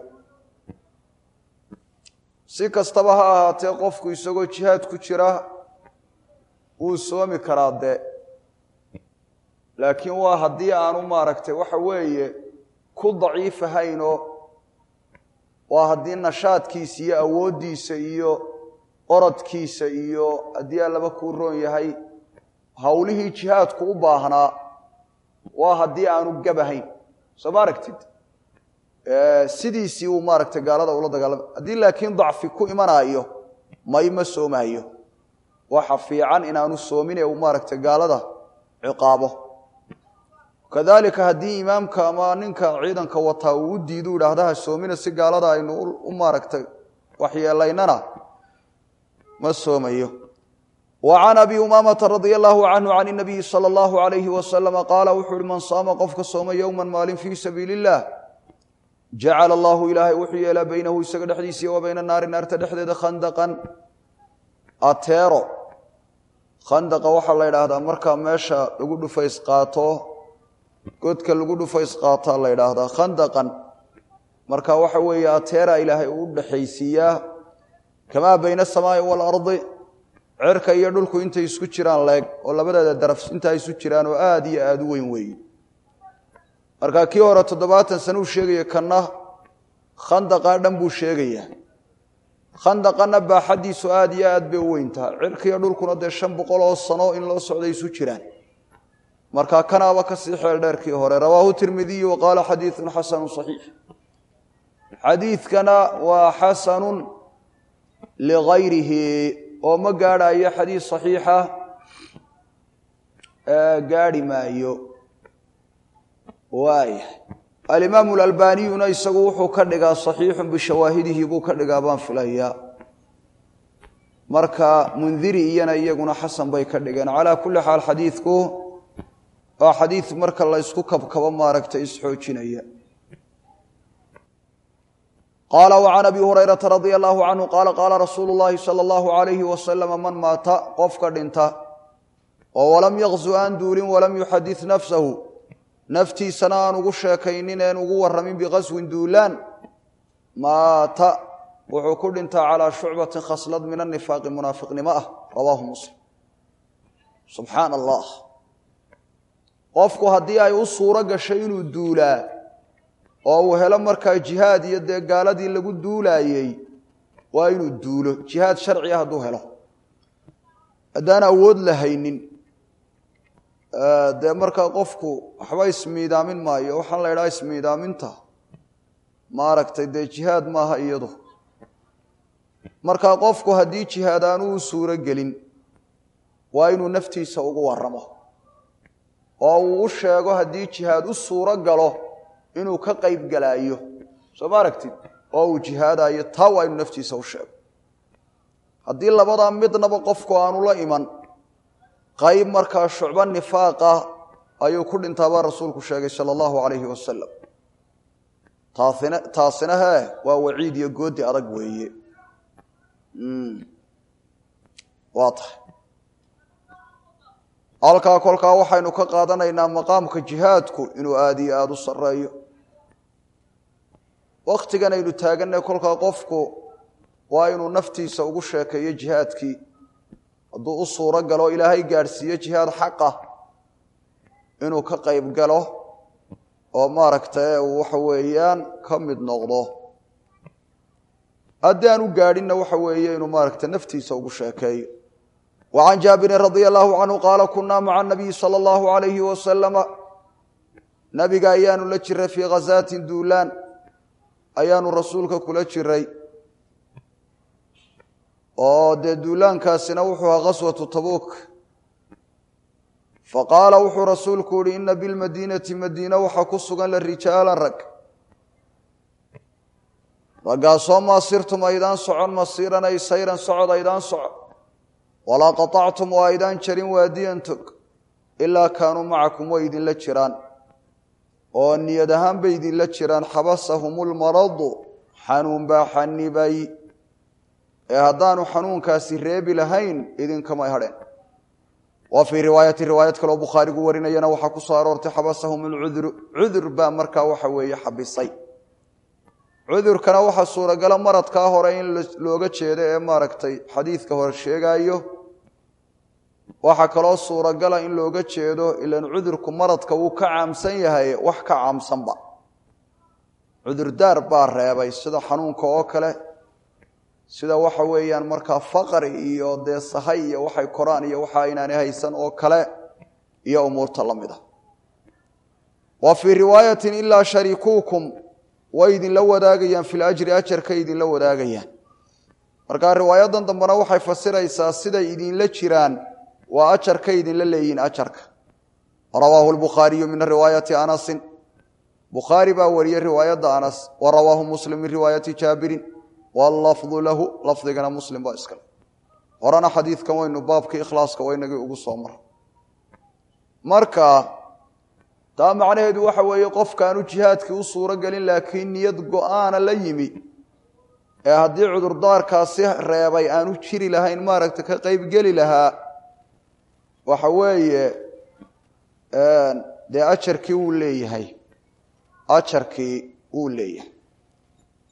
si kastaba ha ahaatee qofku isagoo jihaad ku jira wuu soomi karaa dee laakiin waa haddii aanu maaragtay waxa weeye ku daciif ahaynoo waa haddii nashaadkiisa iyo awooddiisa iyo orodkiisa iyo haddii allaba kuu roon yahay howlihii jihaadku u baahnaa waa haddii aanu gabahayn soo ma aragtid sidiisii uu maaragtay gaalada ula dagaalamay haddii laakiin dacfi ku imanaayo may ma soomaayo waxa fiican inaanu soomin ee uu maaragtay gaalada ciqaabo kadalika haddii imaamka ama ninka ciidanka wataa uu u diidu idhaahdaha soomina si gaalada aynu u maaragtay waxyeelaynana ma soomayo wa can abi umaamata radia allahu canhu can inabiyi sala allahu alayhi wasalama qaala wuxuu uhi man saama qofka sooma yowman maalin fii sabiili illah jacala allahu ilaahay wuxuu yeelaa beynahu isaga dhexdiisa iyo wa bayna naari naarta dhexdeeda khandaqan ateero khandaqa waxaa la yidhaahdaa markaa meesha lagu dhufays qaato godka lagu dhufays qaataa la yidhaahdaa khandaqan marka waxa weeye ateera ilaahay uu u dhexaysiiyaa kamaa bayna asamaai waalardi cirka iyo dhulku intay isku jiraan leeg oo labadeeda daraf intaa isu jiraan oo aada iyo aada u weyn weeye marka kii hore toddobaatan sano uu sheegaya kanna khandaqaa dhan buu sheegayaa khandaqana baaxaddiisu aada iyo aad bay u weyntaha cirkiiyo dhulkuna dee shan boqol oo sano in loo socday isu jiraan marka kanaaba kasii xeel dheerkii hore rawaahu tirmidiyu wa qaala xadiidun xasanu saxiix xadiidkana waa xasanun ligayrihi oo ma gaadhayo xadiid saxiixa gaadhi maayo waaya alimaamu alalbaniyuna isagu wuxuu ka dhigaa saxiixun bishawaahidihi buu ka dhigaa baan filayaa marka mundiri iyana iyaguna xasan bay ka dhigeen calaa kulli xaal xadiidku waa xadiid marka la ysku kabkabo maaragtay isxoojinaya qaala وcan abi hurayraةa radia allahu canhu qaala qaala rasuulu llahi salى اllahu alayhi wasalama man maata qofka dhinta oo walam yaqzu aan duulin walam yuxadid nafsahu naftiisana aan ugu sheekaynin een ugu warramin biqaswin duulaan maata wuxuu ku dhintaa calaa shucbatin khaslad min anifaaqi munaafiqnimo ah rawaahu muslim subxaana allah qofku haddii ay u suuro gashay inuu duulaa oo uu helo markaa jihaad iyo dee gaaladii lagu duulaayey waa inuu duulo jihaad sharciga hadduu helo haddaan awood la haynin dee markaa qofku waxba ismiidaamin maayo waxaan la idhaha ismiidaaminta maaragtay dee jihaad maaha iyadu markaa qofku haddii jihaad aanu u suuro gelin waa inuu naftiisa ugu waramo oo uu u sheego haddii jihaad u suuro galo inuu ka qayb galaayo soo ma aragtid oo uu jihaadayo taa waa inuu naftiisa u sheego haddii labadaa midnaba qofku aanu la iman qayb markaa shucbo nifaaqa ayuu ku dhintaabaa rasuulku sheegay sala allahu calayhi wasalam taasina taasina hee waa waciid iyo goodi adag weeye waa tahay halkaa kolkaa waxaynu ka qaadanaynaa maqaamka jihaadku inuu aada iyo aada u sarreeyo wakhtigan aynu taaganay kolkaa qofku waa inuu naftiisa ugu sheekeeyo jihaadkii hadduu u suuro galo ilaahay gaadhsiiyo jihaad xaqa inuu ka qayb galo oo maaragtay uu waxa weeyaan ka mid noqdo haddii aan u gaadhinna waxa weeye inuu maaragtay naftiisa ugu sheekeeyo wa can jaabirin radia allahu canhu qaala kunaa maca nabiyi sala allahu alayhi wasalama nabiga ayaanu la jiray fii khazaatin duulaan ayaanu rasuulka kula jiray oo dee duulaankaasina wuxuu ahaa khaswatu tabuuk faqaala wuxuu rasuulku yihi ina bilmadiinati madiina waxaa ku sugan la rijaalan rag raggaasoo maasirtum aydaan socon masiiran ay sayran socod aydaan socon walaa qaطactum oo aydaan jarin waadiyan tog ilaa kaanuu macakum way idinla jiraan oo niyad ahaan bay idinla jiraan xabasahum lmaradu xanuun baa xanibay ee haddaanu xanuunkaasi reebi lahayn idinkamay hadheen wa fii riwaayati riwaayad kaleo bukhaarigu warinayana waxaa ku soo aroortay xabasahum alcudru cudur baa markaa waxa weeye xabisay cudurkana waxaa suuragala maradkaa hore in looga jeedo ee maaragtay xadiidka hore sheegaayo waxaa kaloo suuragala in looga jeedo ilan cudurku maradka wuu ka caamsan yahay wax ka caamsanba cudurdaar baa reebay sida xanuunka oo kale sida waxa weeyaan markaa faqri iyo dee sahay iyo waxay koraan iyo waxa aynaani haysan oo kale iyo umuurta la mid a wa fii riwaayatin ilaa shariikuukum way idinla wadaagayaan fil ajri ajarkay idinla wadaagayaan markaa riwaayadan dambena waxay fasiraysaa siday idinla jiraan waa ajarkay idinla leeyihin ajarka rawaahu lbukhaariyu min riwaayati anasin bukhaari baa wariyey riwaayadda anas wa rawaahu muslim min riwaayati jaabirin wallafdu lahu lafdigana muslim baa iskale horena xadiidkan waynu baabkii ikhlaaska waynagii ugu soo mara marka taa macnaheedu waxa weeye qofkaanu jihaadkii u suuro gelin laakiin niyad go-aana la yimi ee haddii cudurdaarkaasi reebay aanu jiri lahayn maaragta ka qeybgeli lahaa waxa weeye dee ajarkii wuu leeyahay ajarkii wuu leeyahay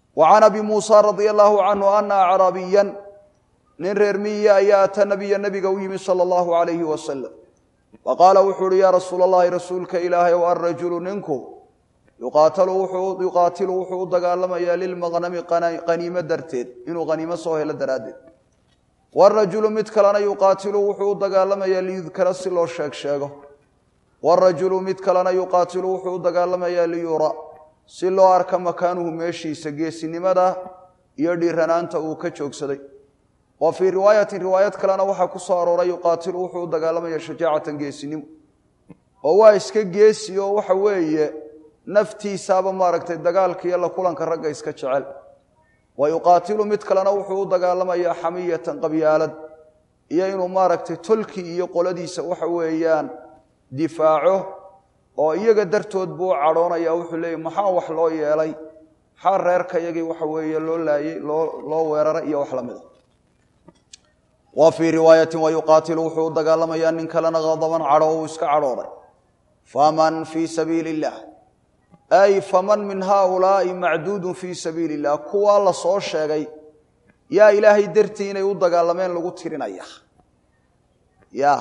wa can abi muusa radia allahu canhu ana acraabiyan nin reer miyiya ayaa ata nabiya nabiga u yimi sala allahu alayhi wasalam wa qaala wuxuu uhi yaa rasuula allahi rasuulka ilaahay ow alrajulu ninku yuqaatilu wuxuu u dagaalamayaa lilmaqnami qaniimo darteed inuu qaniimo soo helo daraaddeed warajulu mid kalena yuqaatilu wuxuu u dagaalamayaa liyudkara si loo sheeg sheego warajulu mid kalena yuqaatilu wuxuu u dagaalamayaa liyura si loo arka makaanuhu meeshiisa geesinimada iyo dhiiranaanta uu ka joogsaday wa fii riwaayatin riwaayad kalena waxaa ku soo arooray yuqaatilu wuxuu u dagaalamaya shajaacatan geesinimo oo waa iska geesi oo waxa weeye naftiisaaba maaragtay dagaalka iyo la kulanka ragga iska jecel wa yuqaatilu mid kalena wuxuu u dagaalamayaa xamiyatan qabyaalad iyo inuu maaragtay tolkii iyo qoladiisa waxa weeyaan difaaco oo iyaga dartood buu u cadhoonaya wuxuu leeyahy maxaa wax loo yeelay maxaa reerka yagii waxa weeye loo laayey loo loo weeraray iyo wax lamida wa fii riwaayatin wa yuqaatilu wuxuu u dagaalamayaa nin kalena hadaban cadho uu iska cadhooday faman fii sabiili illah ay faman min haaulaai macduudun fii sabiili illah kuwaa la soo sheegay yaa ilaahay dartii inay u dagaalameen lagu tirinaya ya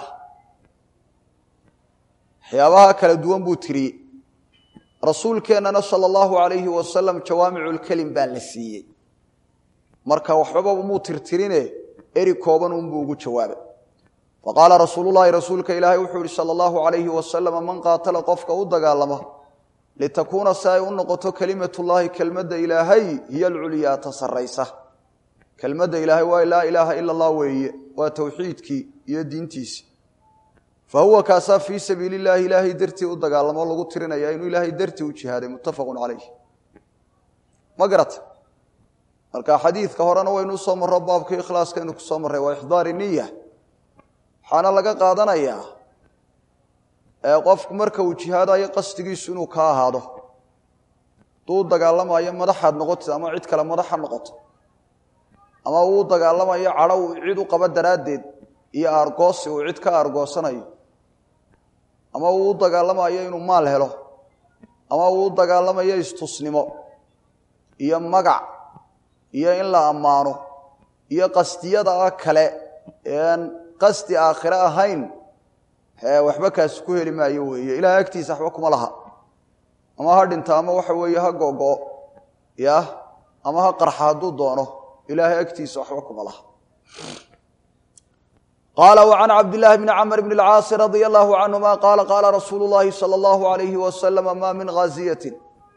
waxyaabaha kala duwan buu tiriyey rasuulkeennana sala allahu alayhi wasalam jawaamiculkelim baa la siiyey marka waxbaba muu tirtirine eri kooban unbuu ugu jawaabay faqaala rasuululahi rasuulka ilaahay wuxuu yihi sala allahu alayhi wasalam man qaatala qofka u dagaalama litakuuna si ay u noqoto kelimatullaahi kelmadda ilaahay hiyo alculyaa ta saraysa kelmadda ilaahay waa laa ilaaha ila allah weeye waa towxiidkii iyo diintiisii fa huwa kaasaa fii sabiili illaahi ilaahay dartii u dagaalamo lagu tirinaya inuu ilaahay dartii u jihaaday muttafaqun calayh ma garata marka xadiidka horena waynu usoo marro baabka ikhlaaskaynu ku soo marray waa ixdaari niya waxaana laga qaadanayaa qofku marka uu jihaadayo qasdigiisu inuu ka ahaado hadduu u dagaalamayo madaxaad noqotid ama cid kale madaxa noqoto ama uu u dagaalamayo cadho uu cid u qabo daraaddeed iyo aargoosi uu cid ka aargoosanayo ama uu u dagaalamayo inuu maal helo ama uu u dagaalamayo istusnimo iyo magac iyo in la ammaano iyo qasdiyada kale ean qasdi aakhire ahayn waxba kaasi ku heli maayo weeye ilahay agtiisa waxba kuma laha ama ha dhinta ama waxa weeye ha gogo ya ama ha qarxa hadduu doono ilaahay agtiisa waxba kuma laha qaala وعan cabdالlahi bni cmr bn اlcaasi radي اllahu canهuma qaala qaala rasuulu اllahi salى اllahu عalayhi wasalam ma min ghaaziyati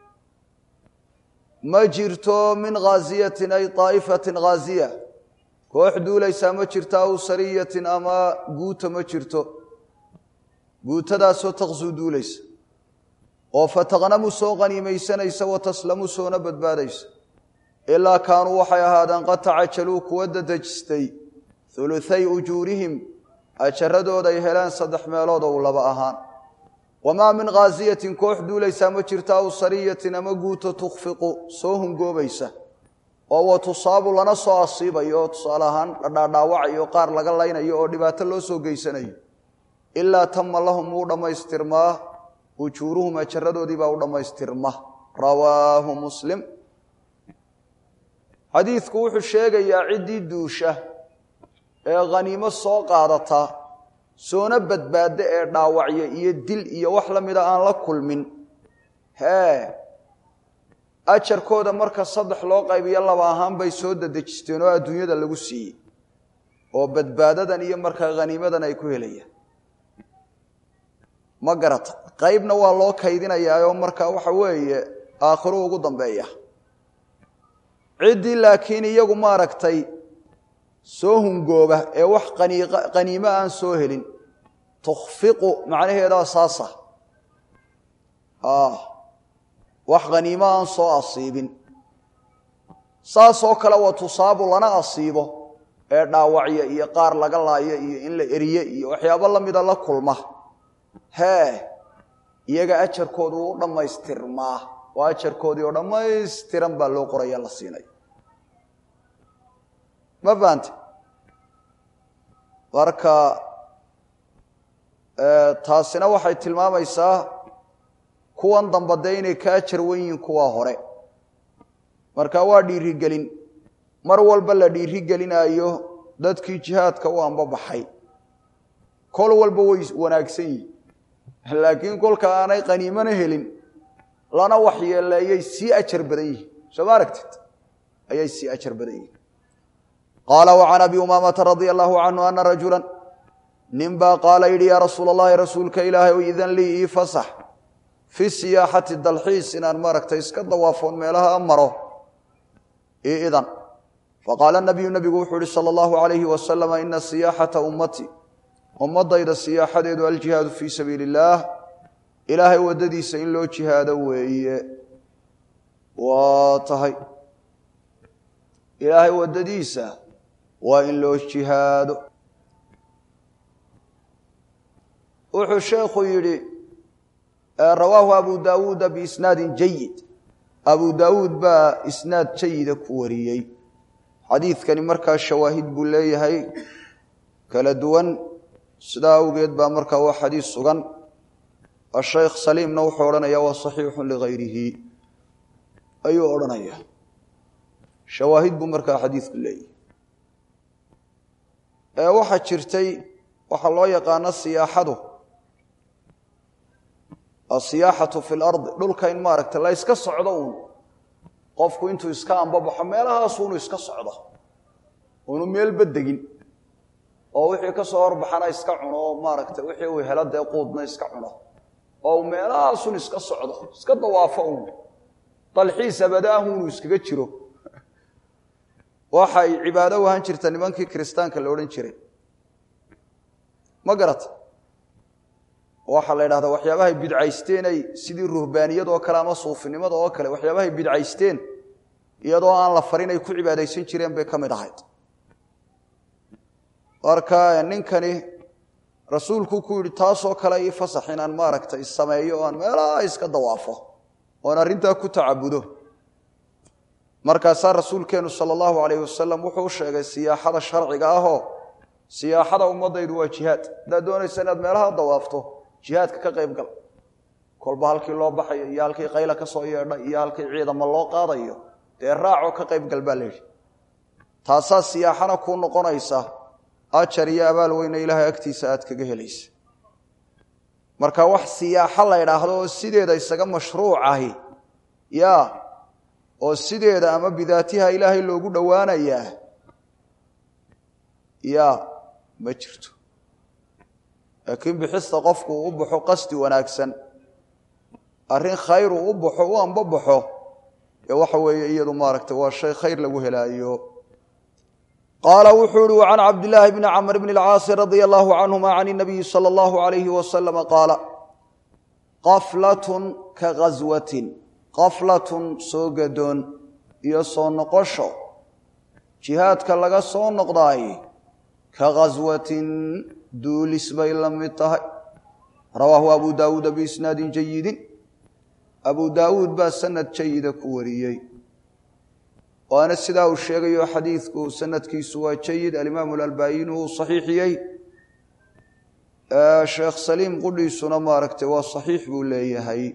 ma jirto min ghaaziyati ay طaa'ifati ghaziya koox duulaysaa ma jirto aw sariyatin ama guuta ma jirto guutadaasoo taqsuu duulaysa oo fataqnamu soo qaniimaysanaysa wa taslamu soona badbaadaysa ilaa kaanuu waxay ahaadeen qad tacajaluu kuwa dadejistay huluhay ujuurihim ajaradooday heleen saddex meelood ou laba ahaan wamaa min ghaasiyatin koox duulaysaa ma jirto aw sariyatin ama guuto tukhfiqu soo hungoobaysa oo wa tusaabu lana soo asiibayo oo tusaale ahaan dhadhaadhaawacayo qaar laga laynayo oo dhibaato loo soo geysanayo ilaa tama lahum wuu dhammaystirmaa ujuuruhum ajaradoodii baa u dhammaystirma rawaahu muslim xadiidku wuxuu sheegayaa ciddii duusha ee khaniimo soo qaadata soona badbaada ee dhaawacya iyo dil iyo wax la mida aan la kulmin hee ajarkooda marka saddex loo qaybiyo laba ahaan bay soo dadejisteen oo adduunyada lagu siiyey oo badbaadadan iyo markaa khaniimadan ay ku helayaan ma garata qaybna waa loo kaydinayaa oo markaa waxa weeye aakhiru ugu dambeeya ciddii laakiin iyagu maaragtay soo hungooba ee wax qaniimo aan soo helin tukhfiqu macnaheedaa saasa wax khaniimo aan soo asiibin saasoo kale wa tusaabu lana asiibo ee dhaawacya iyo qaar laga laayo iyo in la eriye iyo waxyaabo la mida la kulma hee iyaga ajarkoodu wuu u dhammaystirmaa oo ajarkoodii oo dhammaystiran baa loo qoraya la siinaya ma fahante marka taasina waxay tilmaamaysaa kuwan damba dee inay ka ajar wen yihiin kuwaa hore marka waa dhiirigelin mar walba la dhiirigelinaayo dadkii jihaadka u anbabaxay kol walba way wanaagsan yihin laakiin kolka aanay qaniimana helin lana waxyeeleeyay sii ajar badan yihin soo ma aragtid ayay sii ajar badan yihin qaala وcan abi umaamata radia allahu canhu ana rajula nin baa qaala yidhi yaa rasuul اllahi rasuulka ilaahay o idan lii ii fasax fi siyaaxati dalxiis inaan maaragtay iska dawaafoon meelaha maro io idan faqaala nabiyu nabigu wuxuu ihi salى اllahu alayhi wasalama ina siyaaxata ummati ummadayda siyaaxadeedu aljihaadu fii sabiili اllaah ilaahay waddadiisa in loo jihaado weeye waa tahay ilaahay waddadiisa waa in loo jihaado wuxuu sheekhu yidhi rawaahu abu daawuuda biisnaadin jayid abu daawuud baa isnaad jayida ku wariyey xadiidkani markaa shawaahid buu leeyahay kala duwan sidaa awgeed baa markaa waa xadiis sugan ashaykh saliimna wuxuu odhanaya waa saxiixun ligayrihi ayuu odhanaya shawaahid buu markaa xadiidku leeyahay waxaa jirtay waxaa loo yaqaano siyaaxadu asiyaaxatu fi lardi dhulka in maaragta la yska socdo uun qofku intuu iska ambabaxo meelahaasu unu iska socdo unu meelba degin oo wixii ka soo horbaxana iska cuno oo maaragtay wixii uu helo dee quudna iska cuno oo uu meelahaasun iska socdo iska dawaafo uun dalxiis abadaah unu iskaga jiro waxay cibaado u ahaan jirta nimankii kiristaanka la odhan jiray ma garata waxaa la yidhahdaa waxyaabahay bidcaysteenay sidii ruhbaaniyad oo kale ama suufinimada oo kale waxyaabahay bidcaysteen iyadoo aan la farin ay ku cibaadaysan jireen bay ka mid ahayd marka ninkani rasuulku ku yidhi taasoo kale ii fasax inaan maaragtay sameeyo o aan meelaha iska dawaafo oon arrintaa ku tacabudo markaasaa rasuulkeennu sala allahu calayh wasalam wuxuu u sheegay siyaaxada sharciga ahoo siyaaxada ummadaydu waa jihaad haddaad doonaysa inaad meelaha dawaafto jihaadka ka qayb gal kolba halkii loo baxayo iyo halkii qayla ka soo yeedha iyo halkii ciidamo loo qaadayo dee raacoo ka qayb gal baa layidhi taasaa siyaaxana kuu noqonaysa ajar iyo abaal weyne ilaahay agtiisa aad kaga helaysa marka wax siyaaxo la ydhaahdo oo sideeda isaga mashruuc ahi ya oo sideeda ama bidaatiha ilaahay loogu dhowaanayaa ya ma jirto laakiin bixista qofku uu u baxo qasdi wanaagsan arrin khayr uu u baxo u anbabaxo ee waxa weeye iyadu maaragtay waa shay khayr lagu helaayo qaala wuxuu ihi can cabdillaahi bni camr bni اlcaasi radia allahu canhuma can اnabiyi salى allahu alayhi wasalama qaala qaflatun ka ghaswatin qaflatun soo gadoon iyo soo noqosho jihaadka laga soo noqdaay ka ghaswatin duulis bay la mid tahay rawaahu abu daawuuda biisnaadin jayidin abu daawuud baa sanad jayida ku wariyey waana sidaa uu sheegayo xadiidku sanadkiisu waa jayid alimaamu alalbaayini uu saxiixiyey sheekh saliim qudhiisuna maaragtay waa saxiix buu leeyahay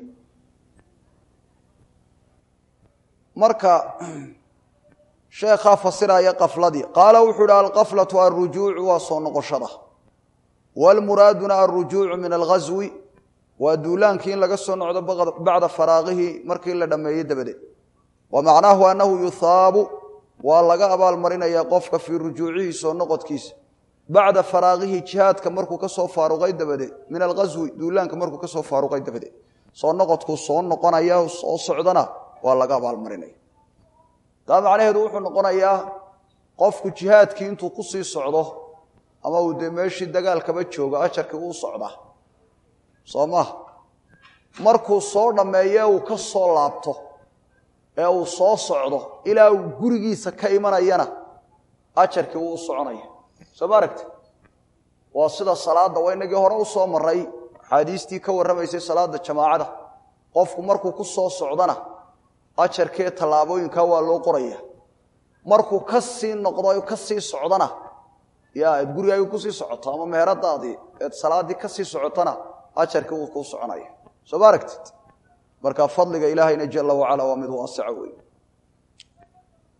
marka sheekhaa fasiraya qafladii qaala wuxuu ihi alqaflatu alrujuucu waa soo noqoshada waalmuraaduna alrujuucu min alghaswi waa duulaankii in laga soo noqdo bacda faraaqihi markii la dhammeeyey dabadeed wa macnaahu annahu yuhaabu waa laga abaalmarinayaa qofka fii rujuucihi soo noqodkiisa bacda faraaqihi jihaadka markuu ka soo faaruqay dabadeed min alghaswi duulaanka markuu ka soo faaruqay dabadeed soo noqodkuu soo noqonaya soo socdana waa laga abaalmarinaya taa macnaheedu wuxuu noqonayaa qofku jihaadkii intuu ku sii socdo ama uu dee meeshii dagaalkaba joogo ajarkii uu socdaa soo maha markuu soo dhammeeye uu ka soo laabto ee uu soo socdo ilaa uu gurigiisa ka imanayana ajarkii uu u soconaya soo ma aragti waa sida salaadda waa inagii hore u soo maray axaadiistii ka warramaysay salaadda jamaacada qofku markuu ku soo socdana ajarkee tallaabooyinkaa waa loo qoraya markuu ka sii noqdo ka sii socdana ya eed gurigaaga kusii socoto ama meheradaadii eed salaaddii ka sii socotona ajarkii wuu kuu soconaya soo ma aragtid marka fadliga ilaahayna jala wacala waa mid waasica wey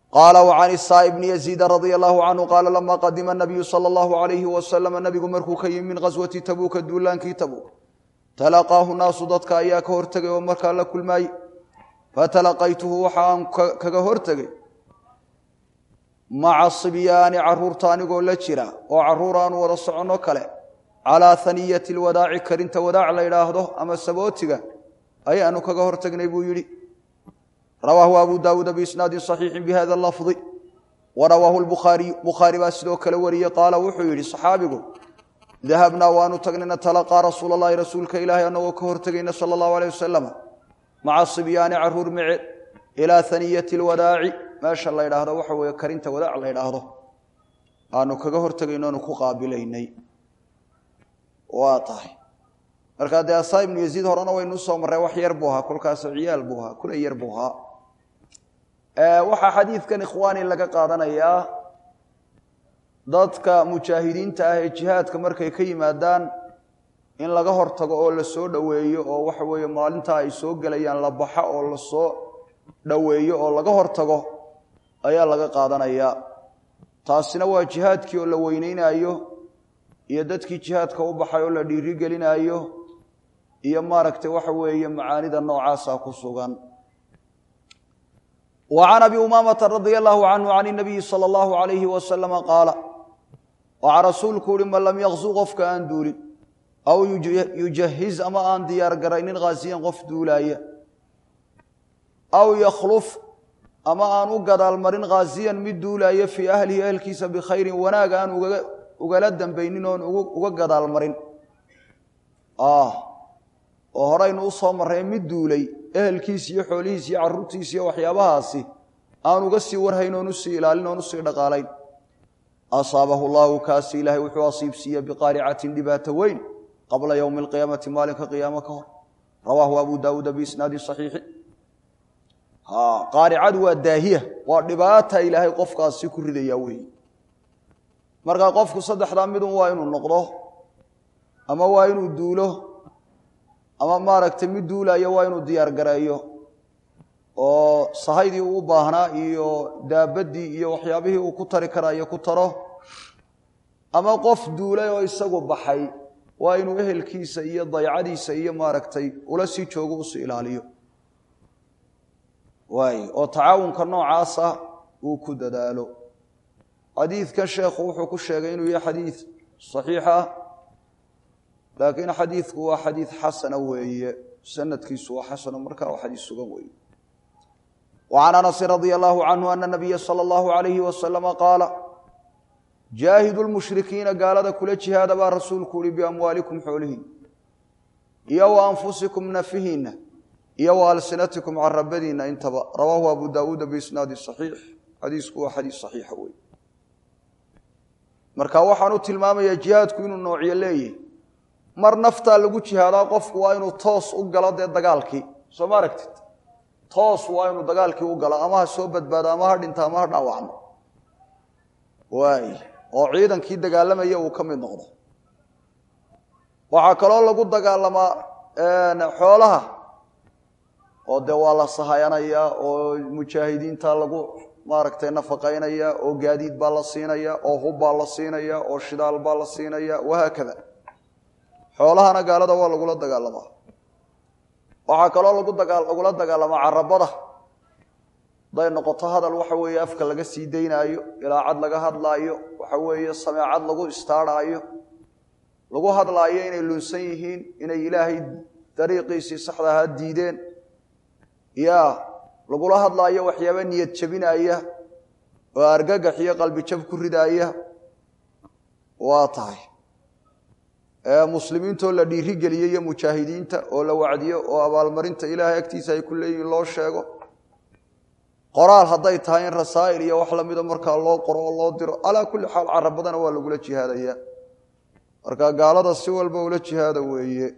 qaala وcan الsaaء bni يزيid radي الlahu canhu qaala lama qadima الnabiyu salى الlahu عalayhi wasalam nabigu markuu ka yimi min gaswati tabuuka duulaankii tabuuk talaqaahu naasu dadka ayaa ka hortegay oo markaa la kulmaayey fatalaqaytuhu waxa aan kaga hortegay maca sibyaani caruurta anigoo la jira oo caruur aanu wada soconno kale calaa haniyati lwadaaci karinta wadaac la yidhaahdo ama sabootiga ayaanu kaga hortegnay buu yidhi rawaahu abu daawuuda biisnaadin صaxiixin bihada lafdi warawaahu lbukhaariyu bukhaari baa sidoo kale wariyey qaala wuxuu yidhi saxaabigu dahabnaa waanu tagnay natalaqaa rasuul اllahi rasuulka ilaahay anagoo ka hortegayna sala اllahu aleyh wasalam maca sibyaani caruur meceed ilaa haniyati lwadaaci meesha la ydhaahdo waxa weeye karinta wadaac la ydhaahdo aanu kaga hortegayno aanu ku qaabilaynay waa tahay markaa dee asaa ibnu yaziid horena waynu usoo marray wax yar buu ahaa kolkaasoo ciyaal buu ahaa kula yar buu ahaa waxaa xadiidkan ikhwaani laga qaadanayaa dadka mujaahidiinta ah ee jihaadka markay ka yimaadaan in laga hortago oo la soo dhoweeyo oo waxa weeye maalintaa ay soo gelayaan la baxa oo la soo dhoweeyo oo laga hortago ayaa laga qaadanayaa taasina waa jihaadkii oo la weyneynaayo iyo dadkii jihaadka u baxay oo la dhiirigelinaayo iyo maaragtay waxa weeye macaanida noocaasa ku sugan wa can abi umaamata radia allahu canhu can inabiyi sala allahu alayhi wasalama qaala waxaa rasuulku uhi man lam yakzu qofka aan duulin aw yujahiz ama aan diyaar garaynin khaasiyan qof duulaaya aw yakhluf ama aan u gadaalmarin khaasiyan mid duulaaya fii ahlihi ahelkiisa bikhayrin wanaag aan ugala dambaynin oon uga gadaalmarin oo horeynu u soo marray mid duulay ehelkiisi iyo xoolihiisi iyo carruurtiisi iyo waxyaabahaasi aan uga sii warhayn oon usii ilaalin oon usii dhaqaalayn asaabahu llahu kaasi ilaahay wuxuu asiibsiiye biqaaricatin dhibaato weyn qabla yowmi alqiyaamati maalinka qiyaamo ka hor rawaahu abu daawuuda biisnaadin saxiixi qaaricadu waa daahiya waa dhibaata ilaahay qofkaasi ku ridaya weeye markaa qofku saddexdaa midun waa inuu noqdo ama waa inuu duulo ama maaragtay mid duulayo waa inuu diyaar gareeyo oo sahaydii uu u baahnaa iyo daabaddii iyo waxyaabihii uu ku tari karayo ku taro ama qof duulay oo isagu baxay waa inuu ehelkiisa iyo daycadiisa iyo maaragtay ula sii joogo usii ilaaliyo waay oo tacaawunka noocaasa uu ku dadaalo xadiidkan sheekhu wuxuu ku sheegay inuu yahay xadiid saxiixa laakiin xadiidku waa xadiid xasana weeye sanadkiisu waa xasano markaa waa xadiid sugan weeye وعن أنس رضي الله عنه أن النبي صلى الله عليه وسلم قال جاهدوا المشركين قال هذا كل جهاد با رسولك بأموالكم حولهن يو أنفسكم نفهن يو ألسنتكم عن ربدين انتبه رواه أبو داود بإسناد صحيح حديث هو حديث صحيح وي marka waxaan u tilmaamayaa jihaadku inuu noocyo leeyahay mar naftaa lagu jihaadaa qofku waa inuu toos u galo dee dagaalkii soo ma aragtid toos waa inuu dagaalkii u galo ama ha soo badbaado ama ha dhinto ama ha dhaawacmo waay oo ciidankii dagaalamaya uu ka mid noqdo waxaa kaloo lagu dagaalamaa xoolaha oo dee waa la sahayanayaa oo mujaahidiinta lagu maaragtay nafaqaynaya oo gaadiid baa la siinaya oo hub baa la siinaya oo shidaal baa la siinaya wahaakada xoolahana gaalada waa lagula dagaalamaa waxaa kaloo lagu dagaa lagula dagaalamaa carabada haday noqoto hadal waxa weeye afka laga sii daynaayo ilaacad laga hadlaayo waxa weeye sameecad lagu istaarhaayo lagu hadlaayo inay lunsan yihiin inay ilaahay dariiqiisii saxda ahaa diideen ya lagula hadlaayo waxyaaba niyad jabinaya oo argagax iyo qalbi jab ku ridaaya waa tahay muslimiintoo la dhiirigeliyo iyo mujaahidiinta oo la wacdiyo oo abaalmarinta ilaahay agtiisa ay ku leeyihiin loo sheego qoraal hadday tahay in rasaa'il iyo wax lamida markaa loo qoro oo loo diro calaa kulli xaal carabadana waa lagula jihaadaya marka gaalada si walba ula jihaada weeye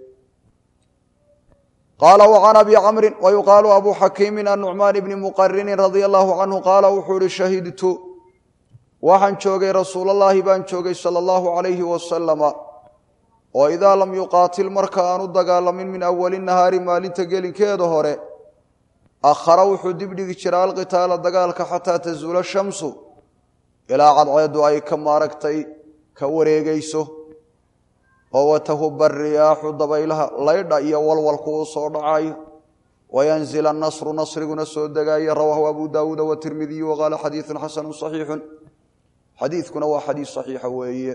qaala وcan abi camri wayuqaalu abu xakiimi annucmaan bni muqarini radia allahu canhu qaala wuxuu ihi shahidtu waxaan joogay rasuulallaahi baan joogay sala allahu alayhi wasalama oo idaa lam yuqaatil marka aan u dagaalamin min awali nahaari maalinta gelinkeeda hore akhara wuxuu dibdhigi jiraa alqitaala dagaalka xataa tazuula shamsu ilaa cadceedu ay ka maaragtay ka wareegayso oo watahuba riyaaxu dabaylaha laydha iyo walwalku uu soo dhacayo wayanzil anasru nasriguna soo degaayo rawaahu abu daawuuda watirmidiyu waqaala xadiiun xasanu saxiixun xadiidkuna waa xadiis saxiixa weeye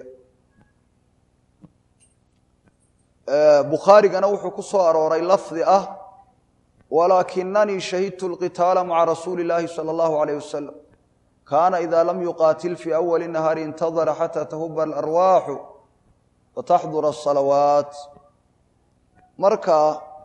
bukhaarigana wuxuu ku soo arooray lafdi ah walaakinanii shahidtu lqitaala maca rasuuli illaahi sala allahu alayh wasalam kaana ida lam yuqaatil fii awali nahaari intadara xataa tahuba alarwaaxu wataxdura asalawaat marka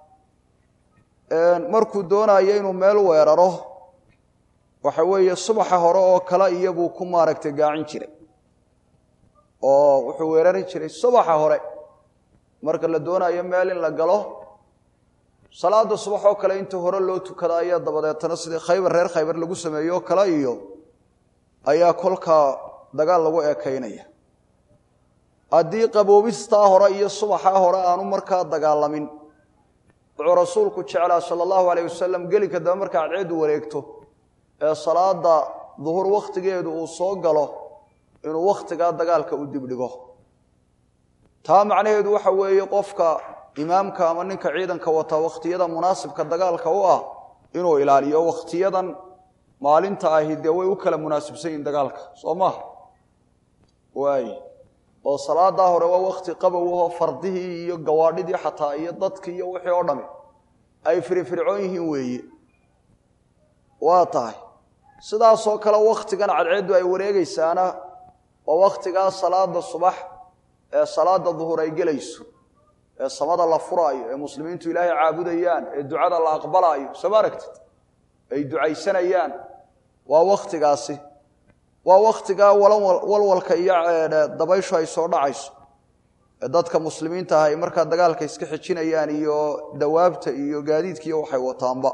markuu doonayo inuu meel weeraro waxa weeye subaxa hore oo kale iyabuu ku maaragtay gaacin jiray oo wuxuu weerari jiray subaxa hore marka la doonayo meel in la galo salaada subax oo kale inta hore loo tukada ayaa dabadeetana sidii khaybar reer khaybar lagu sameeyo oo kale iyo ayaa kolkaa dagaal lagu eekaynaya haddii qaboobistaa hore iyo subaxaa hore aanu markaa dagaalamin wuxuu rasuulku jeclaa sala allahu alayh wasalam gelinka dambe marka cadceedu wareegto ee salaada duhur wakhtigeedu uu soo galo inuu wakhtigaa dagaalka u dibdhigo taa macnaheedu waxa weeye qofka imaamka ama ninka ciidanka wata wakhtiyada munaasibka dagaalka u ah inuu ilaaliyo wakhtiyadan maalinta ahi dee way u kala munaasibsan yihin dagaalka soo maha waay oo salaadaa hore waa wakti qabowahoo fardihii iyo gawaadhidii xataa iyo dadkii iyo wixii oo dhami ay firifircoon yihiin weeye waa tahay sidaasoo kale wakhtigan cadceeddu ay wareegaysaana waa wakhtigaa salaada subax ee salaada duhur ay gelayso ee samada la furaayo ee muslimiintu ilaahay caabudayaan ee ducada la aqbalaayo soo ma aragtid ay ducaysanayaan waa wakhtigaasi waa wakhtigaa walwalka iyo dabayshu ay soo dhacayso ee dadka muslimiinta ah ay markaa dagaalka iska xijinayaan iyo dawaabta iyo gaadiidka iyo waxay wataanba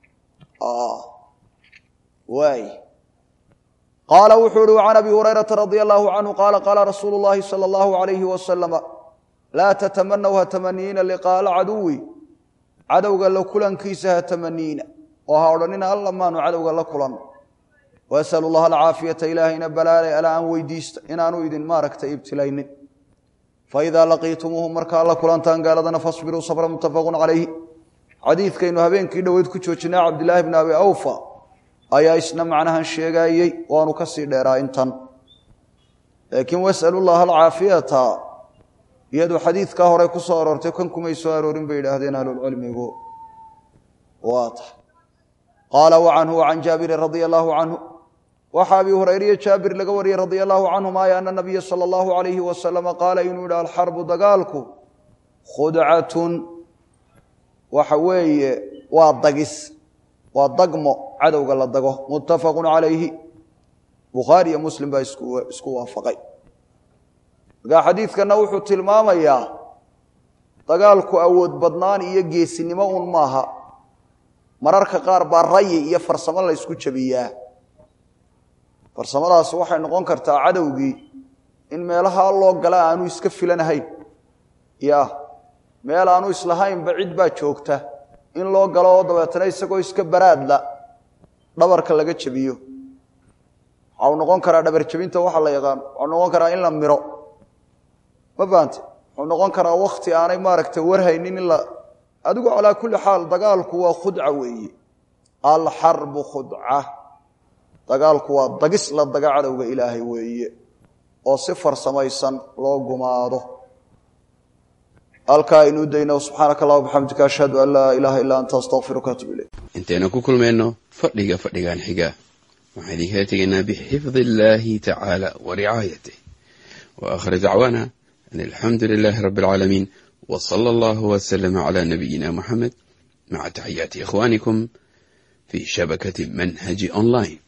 waay qaala wuxuu uhi can abi hurayrata radia allahu canhu qaala qaala rasuulu llahi sala allahu alayhi wasalama laa tatamanaw ha tamaniina liqaala caduwi cadowga la kulankiisa ha tamaniina oo ha odhanina alla maanu cadowga la kulan wasalu llaha alcaafiyata ilaahayna balaale ala aan weydiista inaanu idin maaragtay ibtilaynin faidaa laqiitumuuhu markaa la kulantaan gaaladana fasbiruu sabra muttafaqun calayhi xadiidkaynu habeenkii dhoweyd ku joojinay cabdilaahi bni abi awfa ayaa isna macnahan sheegaayey waanu ka sii dheeraa intan laakiin wasalu llaha alcaafiyata iyadu xadiidkaa hore ku soo aroortay kan kumay soo aroorin bay yidhaahdeen ahlulcilmigu waa tahay qaala wa canhu wacan jaabirin radia allaahu canhu waxaa abi hurayriyo jaabir laga wariyey radia allahu canhuma ay ana nabiya sala allahu alayhi wasalama qaala inuu yidhi alxarbu dagaalku khudcatun waxa weeye waa dagis waa dagmo cadowga la dago muttafaqun calayhi bukhaari iyo muslim baa isku waafaqay markaa xadiidkanna wuxuu tilmaamayaa dagaalku awood badnaan iyo geesinimo un maaha mararka qaar baa rayi iyo farsamo la ysku jabiyaa farsamadaas waxay noqon kartaa cadowgii in meelaha loo gala aanu iska filanahayn ya meel aanu islahaynba cid baa joogta in loo galo oo dabeetana isagoo iska baraadla dhabarka laga jabiyo waxau noqon karaa dhabar jabinta waxa la yaqaan waxau noqon karaa in la miro ma fahamte wuxuu noqon karaa wakti aanay maaragtay warhaynin in la adigu calaa kulli xaal dagaalku waa khudca weeye alxarbu khudca dagaalku waa dagis la daga cadowga ilaahay weeye oo si farsamaysan loo gumaado halkaa aynu dayno subxaanaka allah bxamdika ashhadu an laa ilaaha illaa anta astaqfiruka atub ilayk intaynu ku kulmayno fadhiga fadhigan xiga waxaan idinkala tegaynaa bixifdi illaahi tacaala wa ricaayatih wa aakhir dacwaana an alxamdu lilaahi rabbi alcaalamiin w sala allahu wslama cla nabiyina muxamed maca taxiyaati ikhwanikum fi shabakati manhaji online